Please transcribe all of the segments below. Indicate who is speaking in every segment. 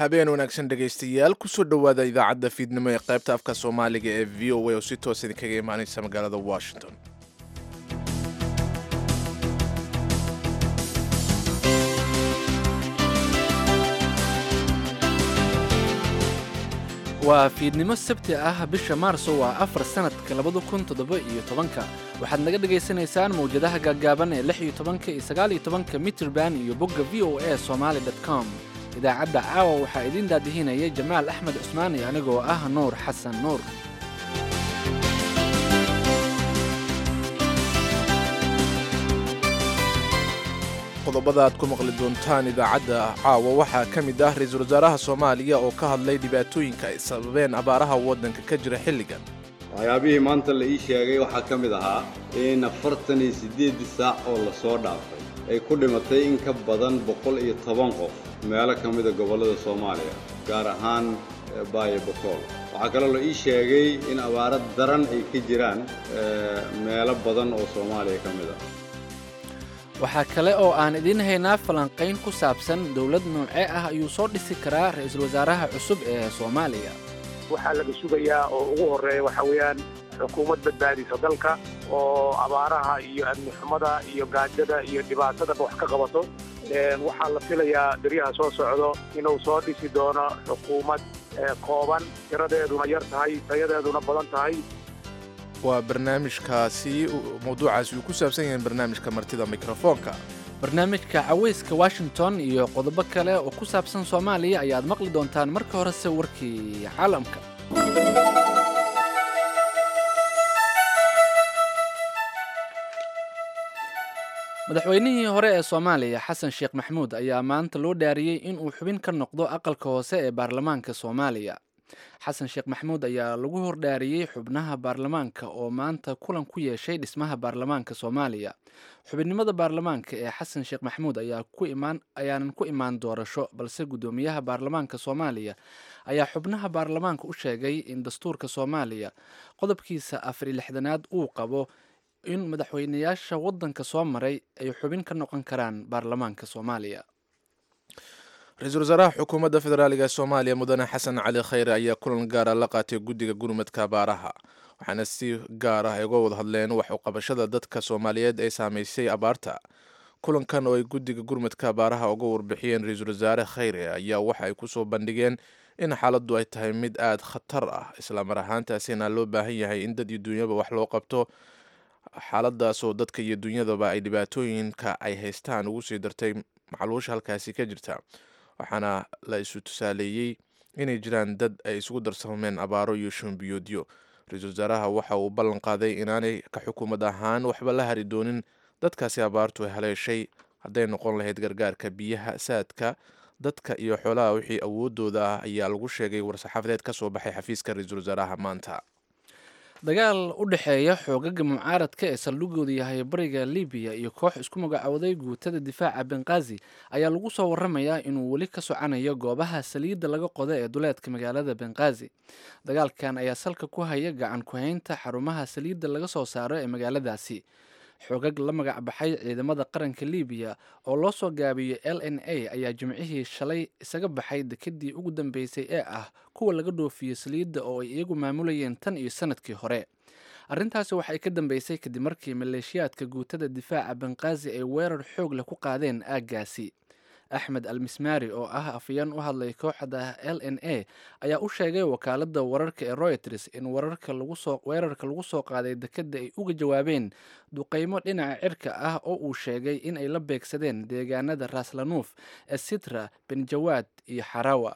Speaker 1: habeen wanaagsan dhegaystayaal kusoo dhowaada idaacadda fiidnimo ee qaybta afka soomaaliga ee v o a oo si toos idinkaga imaanaysa magaalada washington
Speaker 2: waa fiidnimo sabti ah bisha maarso waa afar sannadka labada kun toddoba iyo tobanka waxaad naga dhagaysanaysaan mawjadaha gaaggaaban ee lix iyo tobanka iyo sagaal iyo tobanka mitrban iyo bogga v o a somaali dot com idaacadda caawa waxaa idiin daadihinaya jamaal axmed cusmaan iyo anigoo ah nuur xasan nuur
Speaker 1: qodobada aad ku maqli doontaan idaacadda caawa waxaa ka mid ah ra-iisul wasaaraha soomaaliya oo ka hadlay dhibaatooyinka ay sababeen abaaraha waddanka ka jira xilligan
Speaker 3: waxyaabihii maanta la ii sheegay waxaa ka mid ahaa in afartan iyo siddeeddii saac oo la soo dhaafay ay ku dhimatay in ka badan boqol iyo toban qof meelo ka mida gobollada soomaaliya gaar ahaan baayo bokool waxaa kaloo la ii sheegay in abaaro daran ay ka jiraan meelo badan oo soomaaliya ka mid ah
Speaker 2: waxaa kale oo aan idiin haynaa falanqayn ku saabsan dowlad noocee ah ayuu soo dhisi karaa ra-iisul wasaaraha cusub ee soomaaliya
Speaker 4: waxaa laga sugayaa oo ugu horreeya waxa weeyaan xukuumad badbaadisa dalka oo abaaraha iyo amni xumada iyo gaajada iyo dhibaatadaba wax ka qabato waxaa la filayaa beryaha soo socdo inuu soo dhisi doono xukuumad kooban tiradeeduna yar tahay tayadeeduna badan tahay
Speaker 1: waa barnaamijkaasi mawduucaasi uu ku saabsan yahay barnaamijka martida mikrofoonka
Speaker 2: barnaamijka cawayska washington iyo qodobo kale oo ku saabsan soomaaliya ayaad maqli doontaan marka horese warkii caalamka madaxweynihii hore ee soomaaliya xasan sheekh maxmuud ayaa maanta loo dhaariyey inuu xubin ka noqdo aqalka hoose ee baarlamaanka soomaaliya xasan sheekh maxmuud ayaa lagu hordhaariyey xubnaha baarlamaanka oo maanta kulan ku yeeshay dhismaha baarlamaanka soomaaliya xubinnimada baarlamaanka ee xasan sheekh maxmuud ayaanan ku imaan doorasho balse guddoomiyaha baarlamaanka soomaaliya ayaa xubnaha baarlamaanka u sheegay in dastuurka soomaaliya qodobkiisa afari lixdanaad uu qabo in madaxweynayaasha waddanka soo maray ay xubin ka noqon karaan baarlamaanka soomaaliya
Speaker 1: ra-iisul wasaaraha xukuumadda federaaliga soomaaliya mudane xasan cali khayre ayaa kulan gaara la qaatay guddiga gurmadka abaaraha waxaana si gaar ah ay uga wada hadleen wax uqabashada dadka soomaaliyeed ee saameysay abaarta kulankan oo ay guddiga gurmadka abaaraha uga warbixiyeen ra-iisul wasaare khayre ayaa waxa ay kusoo bandhigeen in xaaladdu ay tahay mid aada khatar ah islamar ahaantaasina loo baahan yahay in dad iyo dunyaba wax loo qabto xaaladaasoo dadka iyo dunyadaba ay dhibaatooyinka ay haystaan ugu sii dartay macluusha halkaasi ka jirta waxaana la isu tusaaleeyey inay jiraan dad ay isugu darsameen abaaro iyo shumbiyoodyo ra-iisul wasaaraha waxa uu ballan qaaday inaanay ka xukuumad ahaan waxba la hari doonin dadkaasi abaartu haleeshay hadday noqon lahayd gargaarka biyaha saadka dadka iyo xoolaha wixii awoodooda ah ayaa lagu sheegay war-saxaafadeed ka soo baxay xafiiska ra-iisul wasaaraha maanta
Speaker 2: dagaal u dhexeeya xoogaga mucaaradka ee saldhigoodu yahay bariga libiya iyo koox isku magacowday guutada difaaca benqazi ayaa lagu soo waramayaa inuu weli ka socanayo goobaha saliidda laga qodo ee duleedka magaalada benqazi dagaalkan ayaa salka ku haya gacan ku-haynta xarumaha saliidda laga soo saaro ee magaaladaasi xoogag la magac baxay ciidamada qaranka libiya oo loo soo gaabiyo l n a ayaa jimcihii shalay isaga baxay dekedii ugu dambeysay ee ah kuwa laga dhoofiyo saliidda oo ay iyagu maamulayeen tan iyo sanadkii hore arrintaasi waxay ka dambeysay kadib markii maleeshiyaadka guutada difaaca benqazi ay weerar xoog leh ku qaadeen aaggaasi axmed al mismaari oo ah afayeen u hadlay kooxda l n a ayaa u sheegay wakaaladda wararka ee royters in weerarka lagu soo qaaday dekedda ay uga jawaabeen duqeymo dhinaca cirka ah oo uu sheegay in ay la beegsadeen deegaanada raaslanuuf ee sitra benjawaad iyo xarawa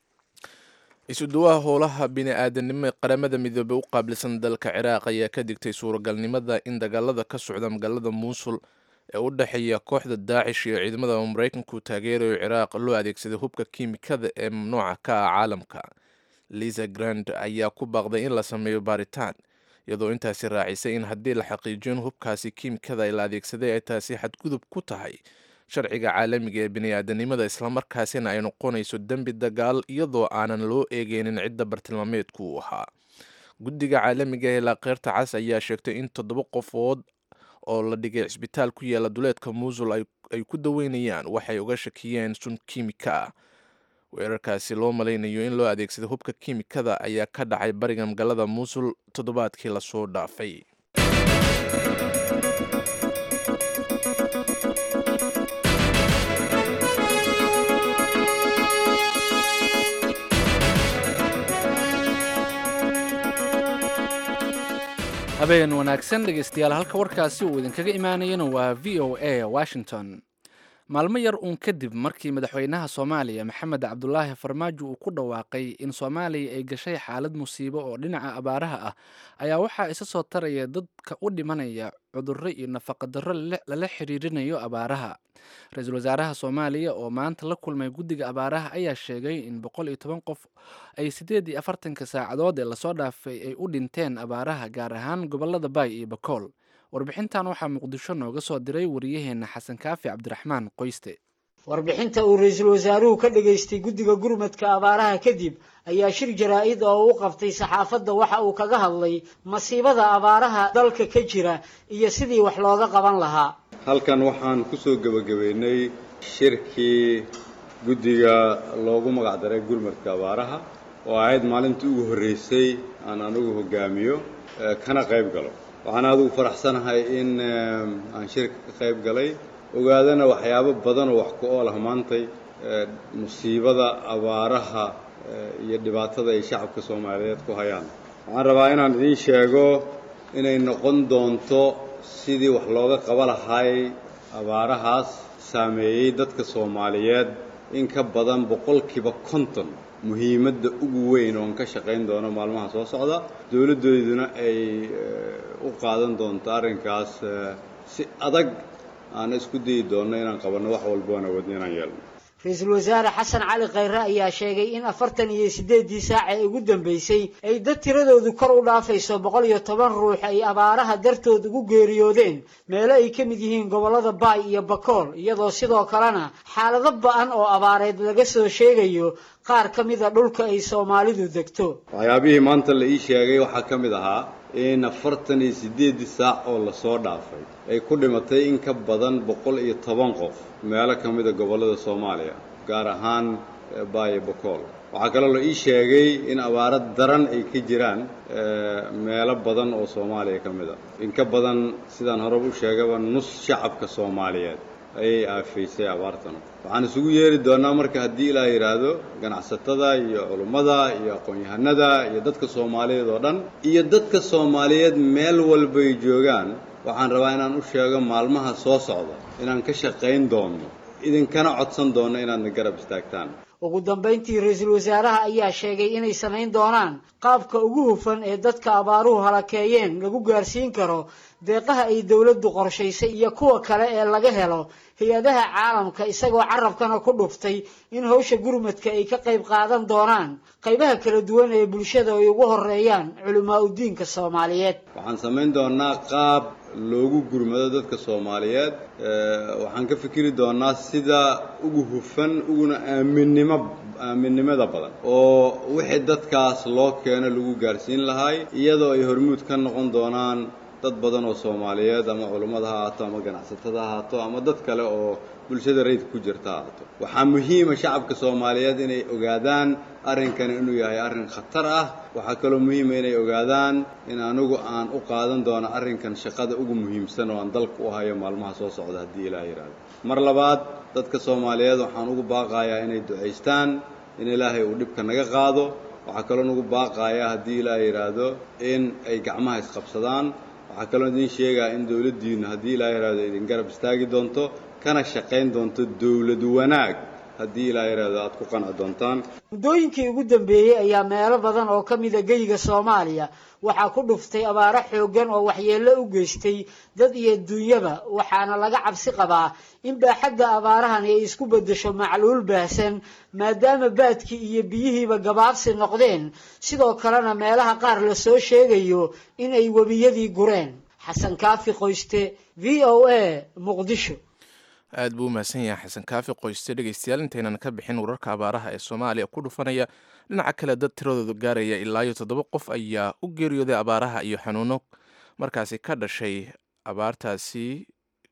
Speaker 1: isuduwaha howlaha bini-aadanimo ee qaramada midoobey u qaabilsan dalka ciraaq ayaa ka digtay suuragalnimada in dagaalada ka socda magaalada muusul ee u dhexeeya kooxda daacish iyo ciidamada maraykanku taageerayo ciraaq loo adeegsaday hubka kiimikada ee mamnuuca ka ah caalamka lisa grand ayaa ku baaqday in la sameeyo baaritaan iyadoo intaasi raacisay in haddii la xaqiijiyo in hubkaasi kiimikada la adeegsaday ay taasi xadgudub ku tahay sharciga caalamiga ee bini-aadanimada islamarkaasina ay noqonayso dembi dagaal iyadoo aanan loo eegeynin cidda bartilmaameedku uu ahaa guddiga caalamiga ee laakeyrta cas ayaa sheegtay in toddoba qofood oo la dhigay cisbitaal ku yaala duleedka muusul ay ku daweynayaan waxay uga shakiyeen sun kiimika ah weerarkaasi loo malaynayo in loo adeegsaday hubka kiimikada ayaa ka dhacay bariga magaalada muusul toddobaadkii lasoo dhaafay
Speaker 2: habeen wanaagsan dhegaystayaal halka warkaasi uu idinkaga imaanayana waa v o a washington maalmo yar uun kadib markii madaxweynaha soomaaliya maxamed cabdulaahi farmaajo uu ku dhawaaqay in soomaaliya ay gashay xaalad musiibo oo dhinaca abaaraha ah ayaa waxaa isa soo taraya dadka u dhimanaya cudurro iyo nafaqadarro lala xiriirinayo abaaraha ra-iisul wasaaraha soomaaliya oo maanta la kulmay guddiga abaaraha ayaa sheegay in boqol iyo toban qof ay siddeed iyo afartanka saacadood ee lasoo dhaafay ay u dhinteen abaaraha gaar ahaan gobollada baay iyo bakool warbixintan waxaa muqdisho nooga soo diray wariyaheenna xasan kaafi cabdiraxmaan qoyste
Speaker 5: warbixinta uu ra-iisul wasaaruhu ka dhageystay guddiga gurmadka abaaraha kadib ayaa shir jaraa-id oo u qabtay saxaafadda waxa uu kaga hadlay masiibada abaaraha dalka ka jira iyo sidii wax looga qaban lahaa
Speaker 3: halkan waxaan ku soo gebagabeynay shirkii guddiga loogu magacdaray gurmadka abaaraha oo ahayd maalintii ugu horreysay aan anigu hogaamiyo kana qayb galo waxaan adigu faraxsanahay in aan shirka ka qayb galay ogaadana waxyaabo badan oo wax ku ool ah maantay musiibada abaaraha iyo dhibaatada ay shacabka soomaaliyeed ku hayaan waxaan rabaa inaan idiin sheego inay noqon doonto sidii wax looga qaba lahay abaarahaas saameeyey dadka soomaaliyeed in ka badan boqolkiiba konton muhiimadda ugu weyn oon ka shaqayn doono maalmaha soo socda dowladdooduna ay u qaadan doonto arrinkaas si adag aan isku dayi doonno inaan qabanno wax walba aan awoodno inaan yeelno
Speaker 5: ra-iisul wasaare xasan cali khayre ayaa sheegay in afartan iyo siddeeddii saac ee ugu dambeysay ay dad tiradoodu kor u dhaafayso boqol iyo toban ruux ay abaaraha dartood ugu geeriyoodeen meelo ay ka mid yihiin gobollada baay iyo bakool iyadoo sidoo kalena xaalado ba-an oo abaareed laga soo sheegayo qaar ka mida dhulka ay soomaalidu degto
Speaker 3: waxyaabihii maanta la ii sheegay waxaa ka mid ahaa in afartan iyo siddeeddii saac oo lasoo dhaafay ay ku dhimatay in ka badan boqol iyo toban qof meelo ka mida gobollada soomaaliya gaar ahaan baayo bakool waxaa kaloo la ii sheegay in abaaro daran ay ka jiraan meelo badan oo soomaaliya ka mid a in ka badan sidaan horeba u sheegaba nus shacabka soomaaliyeed ayay aafaysay abaartanu waxaan isugu yeeri doonnaa marka haddii ilaa yidhaahdo ganacsatada iyo culummada iyo aqoon-yahanada iyo dadka soomaaliyeed oo dhan iyo dadka soomaaliyeed meel walbay joogaan waxaan rabaa inaan u sheego maalmaha soo socda inaan ka shaqayn doonno idinkana codsan doonno inaadna garab istaagtaan
Speaker 5: ugu dambayntii ra-iisul wasaaraha ayaa sheegay inay samayn doonaan qaabka ugu hufan ee dadka abaaruhu halakeeyeen lagu gaarsiin karo deeqaha ay dowladdu qorshaysay iyo kuwa kale ee laga helo hay-adaha caalamka isagoo carabkana ku dhuftay in hawsha gurmadka ay ka qayb qaadan doonaan qaybaha kala duwan ee bulshada ay ugu horeeyaan culimaa udiinka soomaaliyeed
Speaker 3: waxaan samayn doonaa qaab loogu gurmado dadka soomaaliyeed waxaan ka fikiri doonaa sida ugu hufan uguna aaminnimo aaminnimada badan oo wixii dadkaas loo keeno lagu gaarsiin lahay iyadoo ay hormuud ka noqon doonaan dad badan oo soomaaliyeed ama culummada ha ahaato ama ganacsatada ha ahaato ama dad kale oo bulshada rayidka ku jirta ha ahaato waxaa muhiima shacabka soomaaliyeed inay ogaadaan arrinkani inuu yahay arrin khatar ah waxaa kaloo muhiima inay ogaadaan in anigu aan u qaadan doono arrinkan shaqada ugu muhiimsan oo aan dalka u hayo maalmaha soo socda haddii ilaah yidhaahdo mar labaad dadka soomaaliyeed waxaan ugu baaqayaa inay ducaystaan in ilaahay uu dhibka naga qaado waxaa kaloo nagu baaqayaa haddii ilaah yidhaahdo in ay gacmaha isqabsadaan waxaa kaloo idiin sheegaa in dowladdiinu haddii ilaa yidhaahdo idin garab istaagi doonto kana shaqayn doonto dowlad wanaag haddii ilaa yidhaahdo aad ku qanci doontaan
Speaker 5: muddooyinkii ugu dambeeyey ayaa meelo badan oo ka mida geyga soomaaliya waxaa ku dhuftay abaaro xooggan oo waxyeello u geystay dad iyo duunyaba waxaana laga cabsi qabaa in baaxadda abaarahani ay isku beddesho macluul baahsan maadaama baadkii iyo biyihiiba gabaabsi noqdeen sidoo kalena meelaha qaar la soo sheegayo in ay webiyadii gureen xasan kaafi qoyste v o a muqdisho
Speaker 1: aad buu u mahadsan yahay xasan kaafi qoyste dhegeystayaal intaynan ka bixin wararka abaaraha ee soomaaliya ku dhufanaya dhinaca kale dad tiradoodu gaaraya ilaa iyo toddoba qof ayaa u geeriyooday abaaraha iyo xanuuno markaasi ka dhashay abaartaasi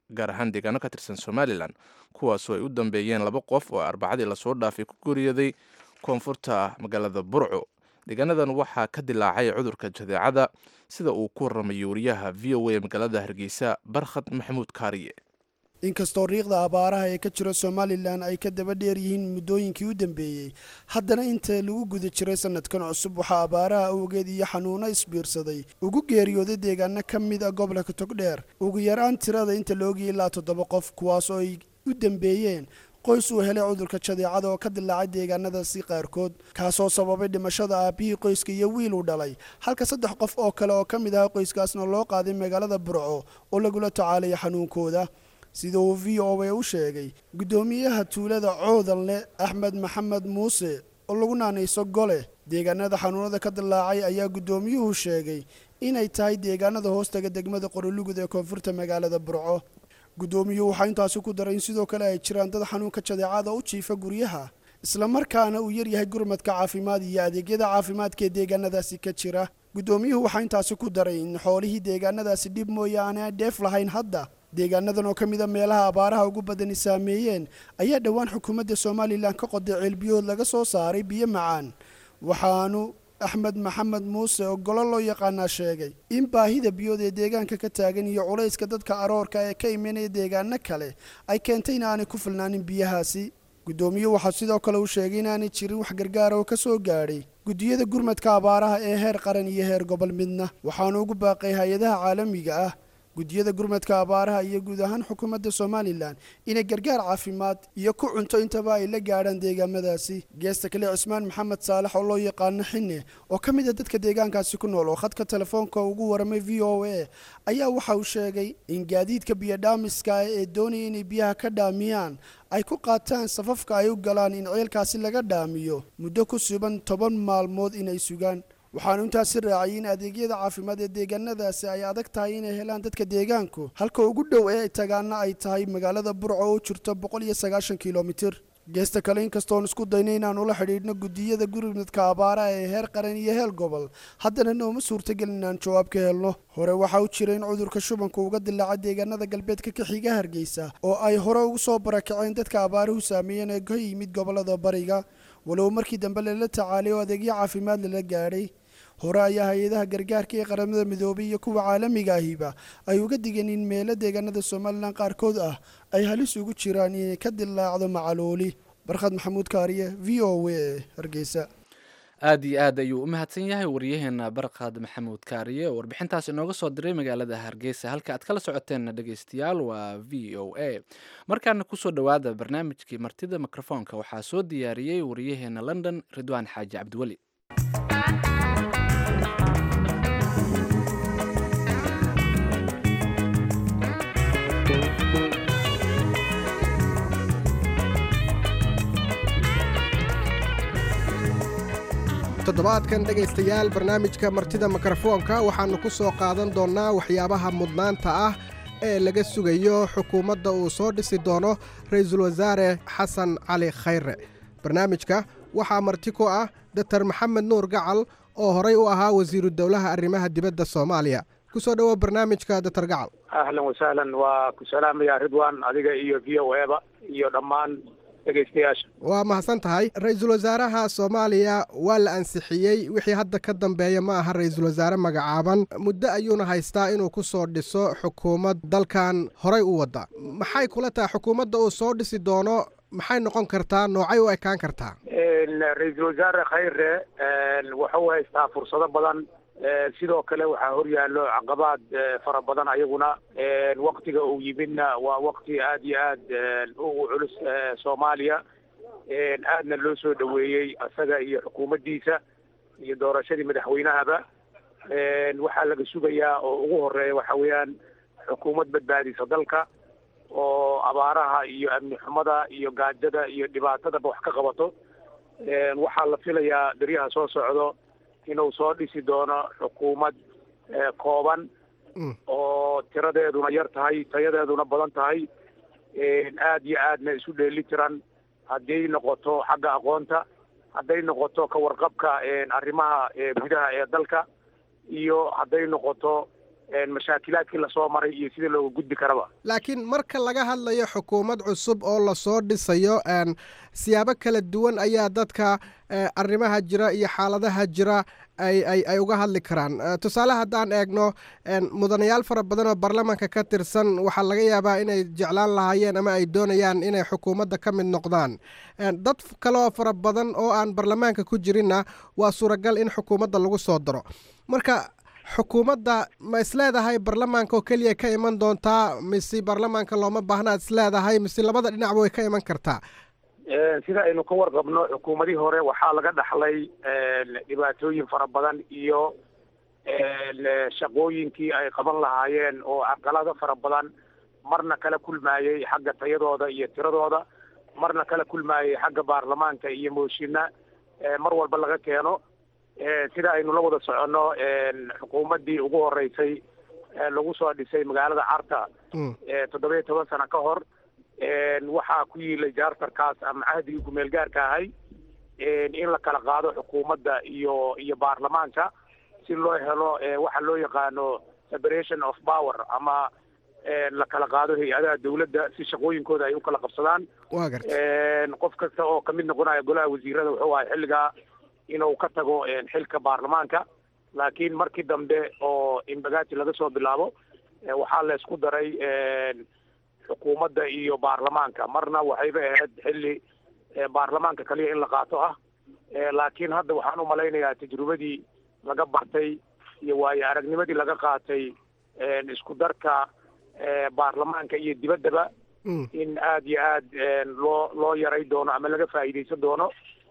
Speaker 1: gaar ahaan deegaano ka tirsan somalilan kuwaasoo ay u dambeeyeen laba qof oo arbacadii lasoo dhaafay ku geeriyaday koonfurta magaalada burco deegaanadan waxaa ka dilaacay cudurka jadeecada sida uu ku waramayo wariyaha v o a magaalada hargeysa barkhad maxamuud kaariye
Speaker 6: inkastoo riiqda abaaraha ee ka jira somalilan ay ka daba dheer yihiin muddooyinkii u dambeeyey haddana inta lagu guda jiray sanadkan cusub waxaa abaaraha awgeed iyo xanuuno isbiirsaday ugu geeriyooday deegaano ka mid a gobolka togdheer ugu yaraan tirada inta laogiyay ilaa toddoba qof kuwaas oo ay u dambeeyeen qoys uu helay cudurka jadeecada oo ka dilaacay deegaanadaasi qaarkood kaasoo sababay dhimashada aabbihii qoyska iyo wiil uu dhalay halka saddex qof oo kale oo ka mid aha qoyskaasna loo qaaday magaalada burco oo lagula tacaalaya xanuunkooda sida uu v o a u sheegay guddoomiyaha tuulada coodanle axmed maxamed muuse oo lagu naanayso gole deegaanada xanuunada ka dilaacay ayaa guddoomiyuhu sheegay inay tahay deegaanada hoostaga degmada qorolugud ee koonfurta magaalada burco guddoomiyuhu waxaa intaasi ku daray in sidoo kale ay jiraan dad xanuunka jadeecada u jiifa guryaha islamarkaana uu yaryahay gurmadka caafimaad iyo adeegyada caafimaadka ee deegaanadaasi ka jira guddoomiyuhu waxaa intaasi ku daray in xoolihii deegaanadaasi dhib mooyaane aan dheef lahayn hadda deegaanadan oo ka mid a meelaha abaaraha ugu badani saameeyeen ayaa dhowaan xukuumadda somalilan ka qoday ceelbiyood laga soo saaray biyo macaan waxaanu axmed maxamed muuse oo golo loo yaqaanaa sheegay in baahida biyood ee deegaanka ka taagan iyo culayska dadka aroorka ee ka imanaya deegaano kale ay keentay in aanay ku filnaanin biyahaasi guddoomiye waxaa sidoo kale uu sheegay inaanay jirin wax gargaara oo ka soo gaadhay guddiyada gurmadka abaaraha ee heer qaran iyo heer gobol midna waxaanu ugu baaqay hay-adaha caalamiga ah guddiyada gurmadka abaaraha iyo guud ahaan xukuumadda somalilan inay gargaar caafimaad iyo ku cunto intaba ay la gaadhaan deegaamadaasi geesta kale cismaan maxamed saalax oo loo yaqaano xinne oo ka mid a dadka deegaankaasi ku nool oo khadka telefoonka ugu waramay v o a ayaa waxa uu sheegay in gaadiidka biyodhaamiska ee doonaya inay biyaha ka dhaamiyaan ay ku qaataan safafka ay u galaan in ceelkaasi laga dhaamiyo muddo ku suban toban maalmood inay sugaan waxaanu intaasi raaciyay in adeegyada caafimaad ee deegaanadaasi ay adag tahay inay helaan dadka deegaanku halka ugu dhow ee tagaana ay tahay magaalada burco oo jirto boqol iyo sagaashan kilomitir geesta kale inkastoon isku dayna inaan ula xidhiidhno guddiyada gurmadka abaaraha ee heer qaran iyo heer gobol haddana nooma suurtagelin inaan jawaab ka helno hore waxaa u jira in cudurka shubanka uga dilaaca deegaanada galbeedka ka xiga hargeysa oo ay hore ugu soo barakaceen dadka abaaruhu saameeyeen ee ka yimid gobolada bariga walow markii dambe lala tacaalay oo adeegyo caafimaad lala gaadhay hore ayaa hay-adaha gargaarka ee qaramada midoobay iyo kuwa caalamiga ahiba ay uga digeen in meelo deegaanada somalilan qaarkood ah ay halis ugu jiraan inay ka dilaacdo macalooli barkhad maxamuud kaariye v o a hargeysa
Speaker 2: aad iyo aad ayuu u mahadsan yahay waryaheena barkhad maxamuud kaariye oo warbixintaas inooga soo diray magaalada hargeysa halka aad kala socoteen dhegeystayaal waa v o a markaana kusoo dhowaada barnaamijkii martida mikrofoonka waxaa soo diyaariyey waryaheena london ridwaan xaaji cabdiweli
Speaker 7: toddobaadkan dhegaystayaal barnaamijka martida mikrofoonka waxaannu ku soo qaadan doonnaa waxyaabaha mudnaanta ah ee laga sugayo xukuumadda uu soo dhisi doono ra-iisul wasaare xasan cali khayre barnaamijka waxaa marti ku ah doktor maxamed nuur gacal oo horay u ahaa wasiiru dowlaha arrimaha dibadda soomaaliya ku soo dhowo barnaamijka doktor gacal
Speaker 4: ahlan wasahlan waa ku salaamaya ridwan adiga iyo v o eba iyo dhammaan dhegeystayaasha
Speaker 7: waa mahadsan tahay ra-iisul wasaaraha soomaaliya waa la ansixiyey wixii hadda ka dambeeya ma aha ra-iisul wasaare magacaaban muddo ayuuna haystaa inuu ku soo dhiso xukuumad dalkan horay u wadda maxay kula tahay xukuumadda uu soo dhisi doono maxay noqon kartaa noocay u ekaan kartaa
Speaker 4: ra-iisul wasaare khayre wuxuu haystaa fursado badan sidoo kale waxaa horyaallo caqabaad fara badan ayaguna waktiga uu yimidna waa wakti aad iyo aad ugu culus soomaaliya aadna loo soo dhoweeyey isaga iyo xukuumaddiisa iyo doorashadii madaxweynahaba waxaa laga sugayaa oo ugu horeeya waxa weeyaan xukuumad badbaadisa dalka oo abaaraha iyo amni xumada iyo gaajada iyo dhibaatadaba wax ka qabato waxaa la filayaa beryaha soo socdo inuu soo dhisi doono xukuumad kooban oo tiradeeduna yar tahay tayadeeduna badan tahay aad iyo aadna isu dheeli tiran hadday noqoto xagga aqoonta hadday noqoto ka warqabka arrimaha gudaha ee dalka iyo hadday noqoto mashaakilaadkii lasoo maray iyo sidii looga gudbi karaba
Speaker 7: laakiin marka laga hadlayo xukuumad cusub oo lasoo dhisayo siyaabo kala duwan ayaa dadka arrimaha jira iyo xaaladaha jira ay ay ay uga hadli karaan tusaale haddaan eegno mudanayaal fara badan oo baarlamaanka ka tirsan waxaa laga yaabaa inay jeclaan lahaayeen ama ay doonayaan inay xukuumadda ka mid noqdaan dad kale oo fara badan oo aan baarlamaanka ku jirinna waa suuragal in xukuumadda lagu soo daro marka xukuumadda ma isleedahay baarlamaanka oo keliya ka iman doontaa mise baarlamaanka looma baahnaad isleedahay mise labada dhinacba way ka iman kartaa
Speaker 4: sida aynu ka warqabno xukuumadihii hore waxaa laga dhaxlay dhibaatooyin fara badan iyo shaqooyinkii ay qaban lahaayeen oo caqalado fara badan marna kala kulmaayey xagga tayadooda iyo tiradooda marna kala kulmaayey xagga baarlamaanka iyo mooshinna mar walba laga keeno sida aynu la wada soconno xukuumaddii ugu horeysay lagu soo dhisay magaalada carta toddoba iyo toban sano ka hor waxaa ku yiilay jaartarkaas ama cahdigii kumeel gaarka ahay in la kala qaado xukuumadda iyo iyo baarlamaanka si loo helo waxa loo yaqaano separation of power ama la kala qaado hay-adaha dawladda si shaqooyinkooda ay u kala qabsadaan qof kasta oo kamid noqonaya golaha wasiirada wuxuu ahay xilligaa inuu ka tago xilka baarlamaanka laakiin markii dambe oo imbagaati laga soo bilaabo waxaa la isku daray xukuumadda iyo baarlamaanka marna waxayba ahayd xilli baarlamaanka kaliya in la qaato ah laakiin hadda waxaan umalaynayaa tajrubadii laga bartay iyo waayo aragnimadii laga qaatay isku darka baarlamaanka iyo dibaddaba in aada iyo aad loo loo yaray doono ama laga faa'iidaysan doono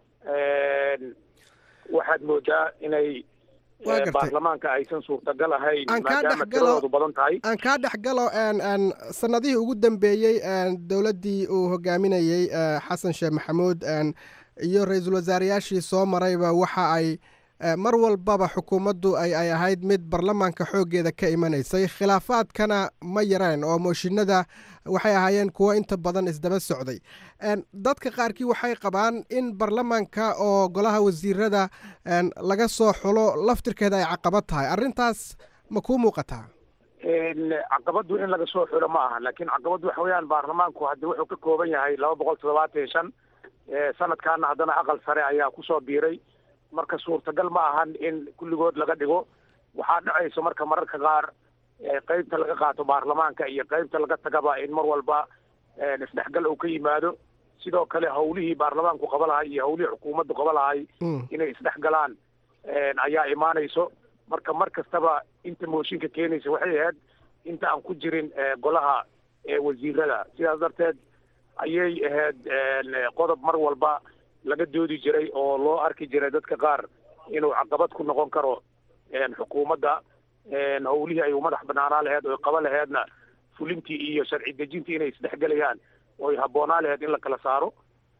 Speaker 4: waxaad moodaa inay baarlamaanka aysan suurtagal ahayn maadaama tiradoodu badan tahay
Speaker 7: aan kaa dhex galo sanadihii ugu dambeeyey dowladdii uu hogaaminayey xasan sheekh maxamuud iyo ra-iisul wasaareyaashii soo marayba waxa ay mar walbaba xukuumaddu ay ay ahayd mid baarlamaanka xooggeeda ka imanaysay khilaafaadkana ma yareen oo mooshinada waxay ahaayeen kuwo inta badan isdaba socday dadka qaarkii waxay qabaan in baarlamaanka oo golaha wasiirada laga soo xulo laftirkeeda ay caqabad tahay arrintaas ma kuu muuqataa
Speaker 4: caqabaddu in laga soo xulo ma aha laakiin caqabaddu waxa weeyaan baarlamaanku haddi wuxuu ka kooban yahay laba boqol toddobaatan iyo shan sanadkaana haddana aqal sare ayaa kusoo biiray marka suurtagal ma ahan in kulligood laga dhigo waxaa dhacayso marka mararka qaar qeybta laga qaato baarlamaanka iyo qeybta laga tagaba in mar walba isdhexgal uu ka yimaado sidoo kale hawlihii baarlamaanku qaba lahay iyo hawlihii xukuumaddu qaba lahay inay isdhexgalaan ayaa imaanayso marka mar kastaba inta mooshinka keenaysa waxay ahayd inta aan ku jirin golaha wasiirada sidaas darteed ayay ahayd qodob mar walba laga doodi jiray oo loo arki jiray dadka qaar inuu caqabad ku noqon karo xukuumadda hawlihii ay u madax banaanaa laheyd oy qaba laheydna fulintii iyo sharci dejintii inay isdhexgelayaan oy habboonaa laheyd in la kala saaro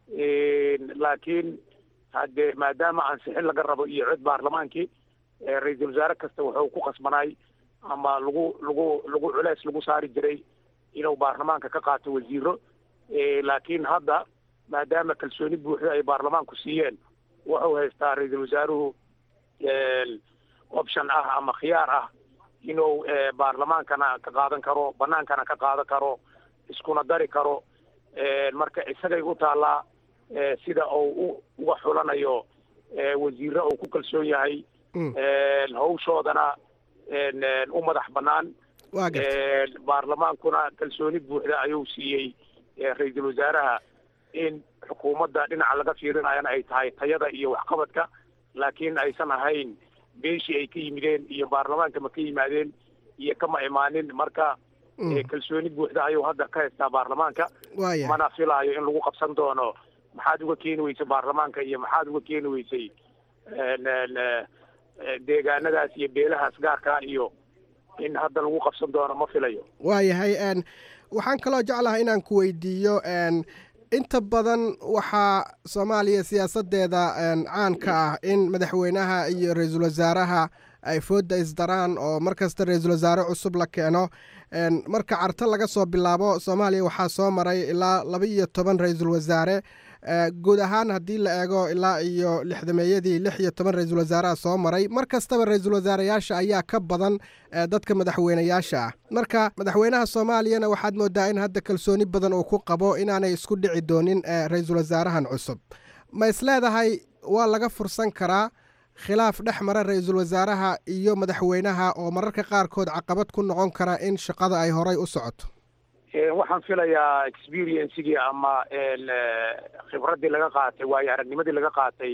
Speaker 4: laakiin haddee maadaama ansixin laga rabo iyo cod baarlamaankii ra-iisul wasaare kasta wuxuu ku qasbanaay ama lagu lagu lagu culeys lagu saari jiray inuu baarlamaanka ka qaato wasiiro laakiin hadda maadaama kalsooni buuxda ay baarlamaanku siiyeen wuxuu haystaa ra-iisul wasaaruhu option ah ama khiyaar ah inuu baarlamaankana ka qaadan karo banaankana ka qaadan karo iskuna dari karo marka isagay u taallaa sida uu uga xulanayo wasiire uu ku kalsoon yahay hawshoodana u madax banaan baarlamaankuna kalsooni buuxda ayuu siiyey ra-iisul wasaaraha in xukuumadda dhinaca laga fiirinayana ay tahay tayada iyo waxqabadka laakiin aysan ahayn beeshii ay ka yimideen iyo baarlamaanka ma ka yimaadeen iyo kama imaanin marka kalsooni buuxda ayuu hadda ka haystaa baarlamaanka mana filaayo in lagu qabsan doono maxaad uga keeni weysay baarlamaanka iyo maxaad uga keeni weysay deegaanadaas iyo beelahaas gaarkaa iyo in hadda lagu qabsan doono ma filayo
Speaker 7: waayahay waxaan kaloo jeclahay inaan ku weydiiyo inta badan waxaa soomaaliya siyaasadeeda caan ka ah in madaxweynaha iyo ra-iisul wasaaraha ay foodda isdaraan oo mar kasta ra-iisul wasaare cusub la keeno marka carto laga soo bilaabo soomaaliya waxaa soo maray ilaa laba iyo toban ra-iisul wasaare guud ahaan haddii la eego ilaa iyo lixdameeyadii lix iyo toban ra-iisul wasaaraha soo maray mar kastaba ra-iisul wasaarayaasha ayaa ka badan dadka madaxweynayaasha ah marka madaxweynaha soomaaliyana waxaad moodaa in hadda kalsooni badan uu ku qabo inaanay isku dhici doonin ra-iisul wasaarahan cusub ma isleedahay waa laga fursan karaa khilaaf dhex mara ra-iisul wasaaraha iyo madaxweynaha oo mararka qaarkood caqabad ku noqon kara in shaqada ay horay u socoto
Speaker 4: waxaan filayaa experiencegii ama khibraddii laga qaatay waayo aragnimadii laga qaatay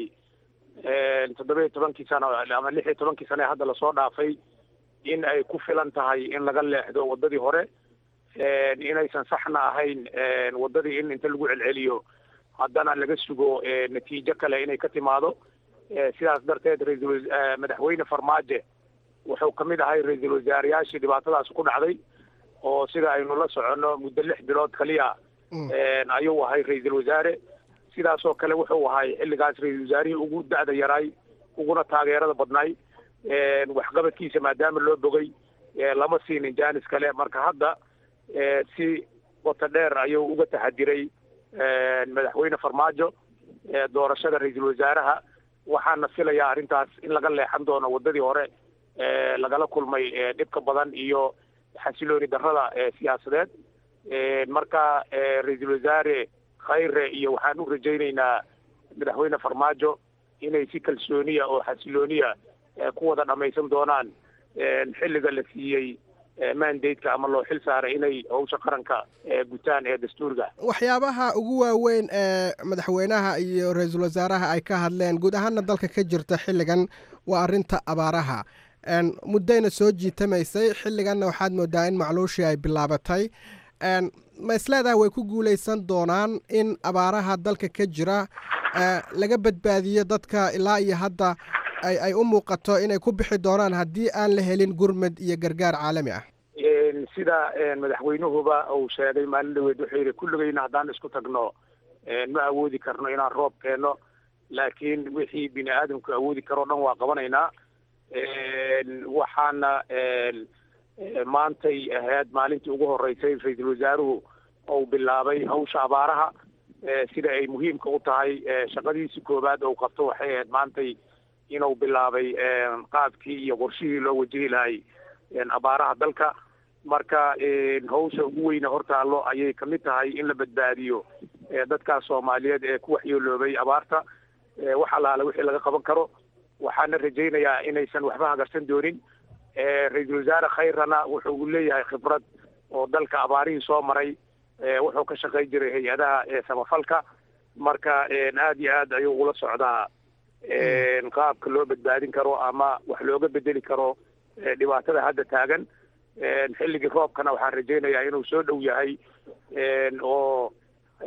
Speaker 4: toddoba iyo tobankii sano ama lix iyo tobankii sano ee hadda lasoo dhaafay in ay ku filan tahay in laga leexdo waddadii hore inaysan saxna ahayn waddadii in inta lagu celceliyo haddana laga sugo natiijo kale inay ka timaado sidaas darteed raisal madaxweyne farmaajo wuxuu ka mid ahay ra-iisul wasaarayaashii dhibaatadaas ku dhacday oo sida aynu la soconno muddo lix bilood kaliya ayuu ahay ra-iisul wasaare sidaasoo kale wuxuu ahay xilligaas ra-iisul wasaarihii ugu da-da yaraay uguna taageerada badnaay waxqabadkiisa maadaama loo bogay lama siinin jaanis kale marka hadda si wata dheer ayuu uga taxadiray madaxweyne farmaajo doorashada ra-iisul wasaaraha waxaana filayaa arrintaas in laga leexan doono waddadii hore lagala kulmay dhibka badan iyo xasilooni darrada siyaasadeed marka ra-iisul wasaare khayre iyo waxaan u rajaynaynaa madaxweyne farmaajo inay si kalsooniya oo xasilooniya ku wada dhammaysan doonaan xilliga la siiyey mandadeka ama loo xil saaray inay howsha qaranka gutaan ee dastuurga
Speaker 7: waxyaabaha ugu waaweyn ee madaxweynaha iyo ra-iisul wasaaraha ay ka hadleen guud ahaana dalka ka jirta xilligan waa arrinta abaaraha muddayna soo jiitamaysay xilliganna waxaad moodaa in macluushii ay bilaabatay ma isleedaha way ku guulaysan doonaan in abaaraha dalka ka jira laga badbaadiyo dadka ilaa iyo hadda ay u muuqato inay ku bixi doonaan haddii aan la helin gurmad iyo gargaar caalami ah
Speaker 4: sida madaxweynuhuba uu sheegay maalin dhaweed wuxuu yidhi kulligayna haddaan isku tagno ma awoodi karno inaan roob keenno laakiin wixii bini aadamku awoodi karoo dhan waa qabanaynaa waxaana maantay ahayd maalintii ugu horeysay ra-iisul wasaaruhu uu bilaabay hawsha abaaraha sida ay muhiimka u tahay shaqadiisi koowaad ou qabto waxay ahayd maantay inuu bilaabay qaabkii iyo qorshihii loo wajihi lahay abaaraha dalka marka hawsha ugu weyne hortaallo ayay kamid tahay in la badbaadiyo dadkaas soomaaliyeed ee ku waxyeeloobay abaarta wax allaale wixii laga qaban karo waxaana rajaynayaa inaysan waxba hagarsan doonin ra-iisul wasaare khayrana wuxuu leeyahay khibrad oo dalka abaarihii soo maray wuxuu ka shaqayn jiray hay-adaha samafalka marka aad iyo aad ayuu ula socdaa qaabka loo badbaadin karo ama wax looga bedeli karo dhibaatada hadda taagan xilligii roobkana waxaan rajaynayaa inuu soo dhow yahay oo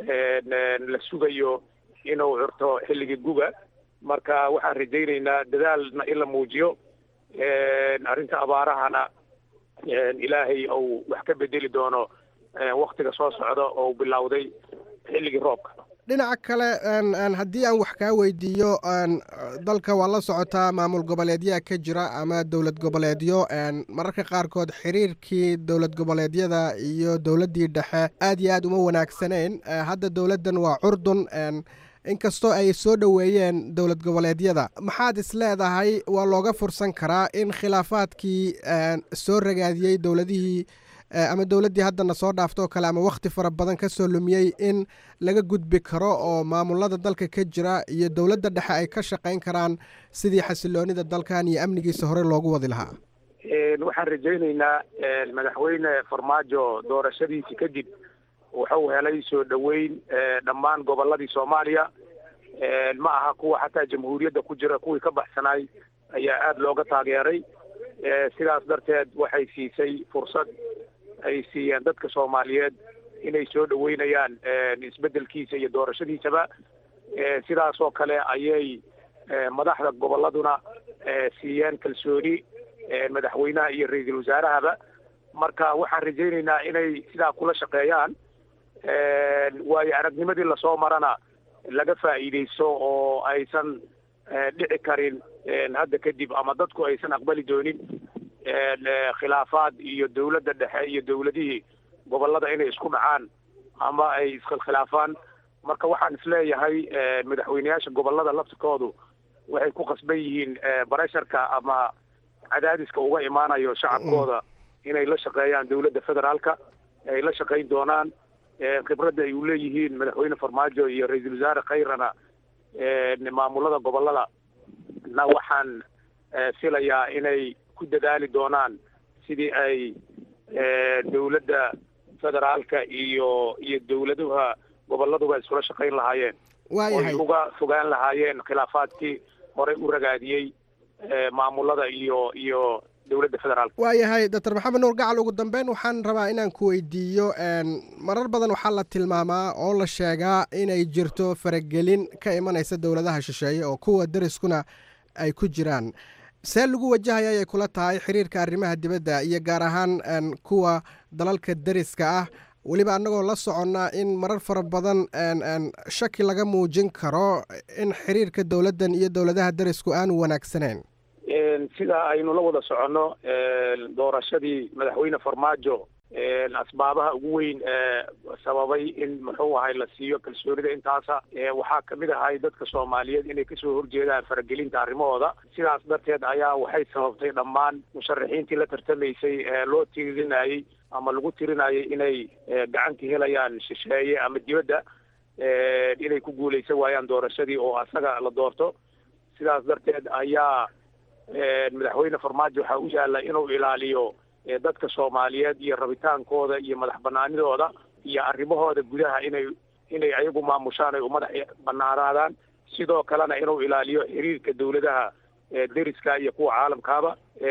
Speaker 4: la sugayo inuu curto xilligii guga marka waxaan rajaynaynaa dadaalna in la muujiyo arrinta abaarahana ilaahay ou wax ka bedeli doono waktiga soo socda oo bilowday xilligii roobka
Speaker 7: dhinaca kale haddii aan wax kaa weydiiyo dalka waa la socotaa maamul goboleedyaa ka jira ama dowlad goboleedyo mararka qaarkood xiriirkii dowlad goboleedyada iyo dowladdii dhexe aad iyo aad uma wanaagsanayn hadda dowladdan waa curdun inkastoo ay soo dhoweeyeen dowlad goboleedyada maxaad is leedahay waa looga fursan karaa in khilaafaadkii soo ragaadiyey dowladihii ama dowladdii haddana soo dhaaftoo kale ama wakhti fara badan ka soo lumiyey in laga gudbi karo oo maamulada dalka ka jira iyo dowladda dhexe ay ka shaqayn karaan sidii xasiloonida dalkan iyo amnigiisa hore loogu wadi lahaa
Speaker 4: waxaan rajaynaynaa madaxweyne farmaajo doorashadiisi kadib wuxuu helay soo dhoweyn dhammaan gobolladii soomaaliya ma aha kuwa xataa jamhuuriyadda ku jira kuwii ka baxsanaay ayaa aada looga taageeray sidaas darteed waxay siisay fursad ay siiyeen dadka soomaaliyeed inay soo dhoweynayaan isbeddelkiisa iyo doorashadiisaba sidaas oo kale ayay madaxda gobolladuna siiyeen kalsooni madaxweynaha iyo ra-iisul wasaarahaba marka waxaan rajaynaynaa inay sidaa kula shaqeeyaan waayo aragnimadii lasoo marana laga faa'iidaysto oo aysan dhici karin hadda kadib ama dadku aysan aqbali doonin khilaafaad iyo dowladda dhexe iyo dowladihii gobollada inay isku dhacaan ama ay iskhilkhilaafaan marka waxaan isleeyahay madaxweyneyaasha gobolada laftirkoodu waxay ku qasban yihiin baresharka ama cadaadiska uga imaanayo shacabkooda inay la shaqeeyaan dowladda federaalka ay la shaqayn doonaan khibradda ay u leeyihiin madaxweyne farmaajo iyo ra-iisul wasaare khayrana maamulada gobolada na waxaan filayaa inay ku dadaali doonaan sidii ay dowladda federaalka iyo iyo dowladuha goboladuba iskula shaqayn lahaayeen
Speaker 7: waayahay
Speaker 4: oy uga fogaan lahaayeen khilaafaadkii horey u ragaadiyey maamulada iyo iyo dowladda federaalka
Speaker 7: waayahay doctor maxamed nuur gacal ugu dambeyn waxaan rabaa inaan ku weydiiyo marar badan waxaa la tilmaamaa oo la sheegaa inay jirto faragelin ka imanaysa dowladaha shisheeye oo kuwa deriskuna ay ku jiraan see lagu wajahaya ayay kula tahay xiriirka arrimaha dibadda iyo gaar ahaan kuwa dalalka deriska ah weliba annagoo la soconnaa in marar fara badan shaki laga muujin karo in xiriirka dowladdan iyo dowladaha derisku aanu wanaagsaneyn
Speaker 4: sida aynu la wada soconno doorashadii madaxweyne farmaajo asbaabaha ugu weyn sababay in muxuu ahay la siiyo kalsoonida intaasa waxaa kamid ahay dadka soomaaliyeed inay kasoo horjeedaan faragelinta arrimahooda sidaas darteed ayaa waxay sababtay dhammaan musharaxiintii la tartamaysay loo tirinayey ama lagu tirinayay inay gacan ka helayaan shisheeye ama dibadda inay ku guuleysan waayaan doorashadii oo asaga la doorto sidaas darteed ayaa madaxweyne farmaajo waxaa u yaalla inuu ilaaliyo dadka soomaaliyeed iyo rabitaankooda iyo madax banaanidooda iyo arrimahooda gudaha inay inay ayagu maamushaan ay u madax banaanaadaan sidoo kalena inuu ilaaliyo xiriirka dowladaha deriska iyo kuwa caalamkaaba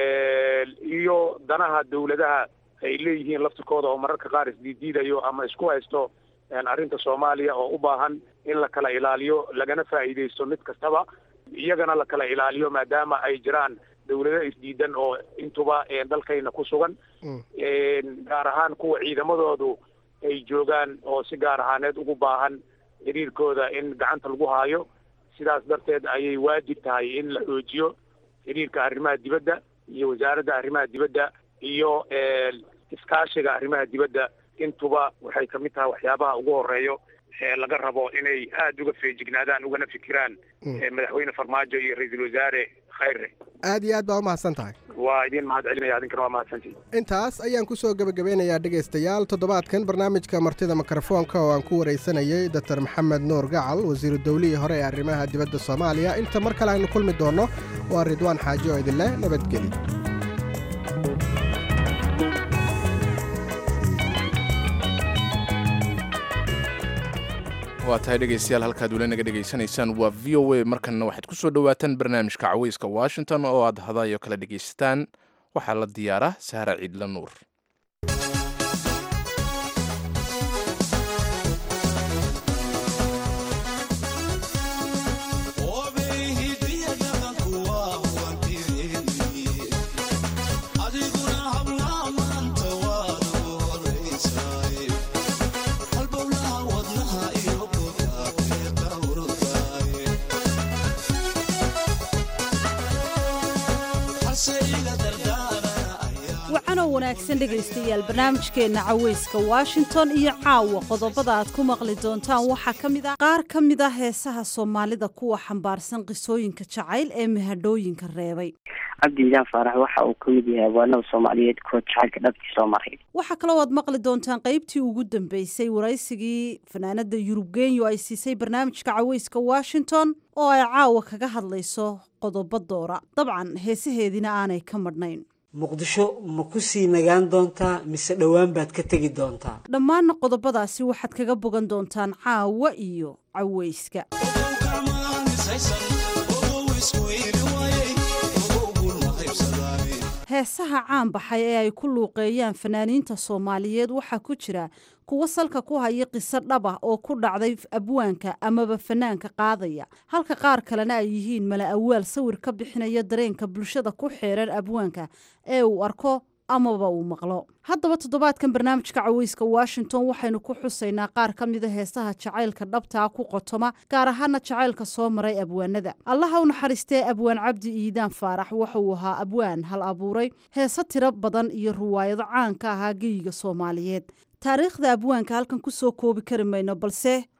Speaker 4: iyo danaha dowladaha ay leeyihiin laftirkooda oo mararka qaar isdiidiidayo ama isku haysto arrinta soomaaliya oo u baahan in la kala ilaaliyo lagana faa'iidaysto mid kastaba iyagana la kala ilaaliyo maadaama ay jiraan dowlado isdiidan oo intuba dalkayna ku sugan gaar ahaan kuwa ciidamadoodu ay joogaan oo si gaar ahaaneed ugu baahan xiriirkooda in gacanta lagu haayo sidaas darteed ayay waajib tahay in la xoojiyo xiriirka arrimaha dibadda iyo wasaaradda arrimaha dibadda iyo iskaashiga arrimaha dibadda intuba waxay kamid tahay waxyaabaha ugu horeeyo laga rabo inay aada uga feejignaadaan ugana fikiraan madaxweyne farmaajo iyo ra-iisul wasaare khayre
Speaker 7: aad iyo aad baa umahadsan tahay
Speaker 4: waa idin mahad celinaya adinkana waa mahadsantihi
Speaker 7: intaas ayaan ku soo gebagabeynayaa dhegaystayaal toddobaadkan barnaamijka martida mikrofoonka oo aan ku waraysanayay doctor maxamed nuur gacal wasiiru dowlihii hore ee arrimaha dibadda soomaaliya inta mar kale aynu kulmi doonno waa ridwaan xaaji oo idinleh nabadgeli
Speaker 1: waa tahay dhegaystayaal halkaad weli naga dhegaysanaysaan waa v o a markanna waxaad ku soo dhowaataan barnaamijka caweyska washington oo aad hadayo kala dhegaysataan waxaa la diyaaraa sahra ciidla nuur
Speaker 8: wacanoo wanaagsan dhegaystayaal barnaamijkeenna caweyska washington iyo caawa qodobada aad ku maqli doontaan waxaa ka mid ah qaar ka mid ah heesaha soomaalida kuwa xambaarsan qisooyinka jacayl ee mahadhooyinka reebay
Speaker 9: cabdi ilaan faarax waxa uu ka mid yahay abwaanada soomaaliyeed kuwa jacaylka dhabtii soo maray
Speaker 8: waxaa kaloo aad maqli doontaan qaybtii ugu dambeysay waraysigii fanaanada yurub genyo ay siisay barnaamijka caweyska washington oo ay caawa kaga hadlayso qodobo doora dabcan heesaheediina aanay ka madhnayn
Speaker 5: muqdisho ma ku sii nagaan doontaa mise dhowaan baad ka tegi doontaa
Speaker 8: dhammaanna qodobadaasi waxaad kaga bogan doontaan caawa iyo caweyska heesaha caan baxay ee ay ku luuqeeyaan fanaaniinta soomaaliyeed waxaa ku jira kuwo salka ku haya qiso dhab ah oo ku dhacday abwaanka amaba fanaanka qaadaya halka qaar kalena ay yihiin mala awaal sawir ka bixinaya dareenka bulshada ku xeeran abwaanka ee uu arko amaba uu maqlo haddaba toddobaadkan barnaamijka caweyska washington waxaynu ku xusaynaa qaar ka mida heesaha jacaylka dhabtaa ku qotoma gaar ahaana jacaylka soo maray abwaanada allaha u naxariistee abwaan cabdi iidaan faarax wuxuu ahaa abwaan hal abuuray heese tiro badan iyo ruwaayado caan ka ahaa geyiga soomaaliyeed taariikhda abwaanka halkan kusoo koobi kari mayno balse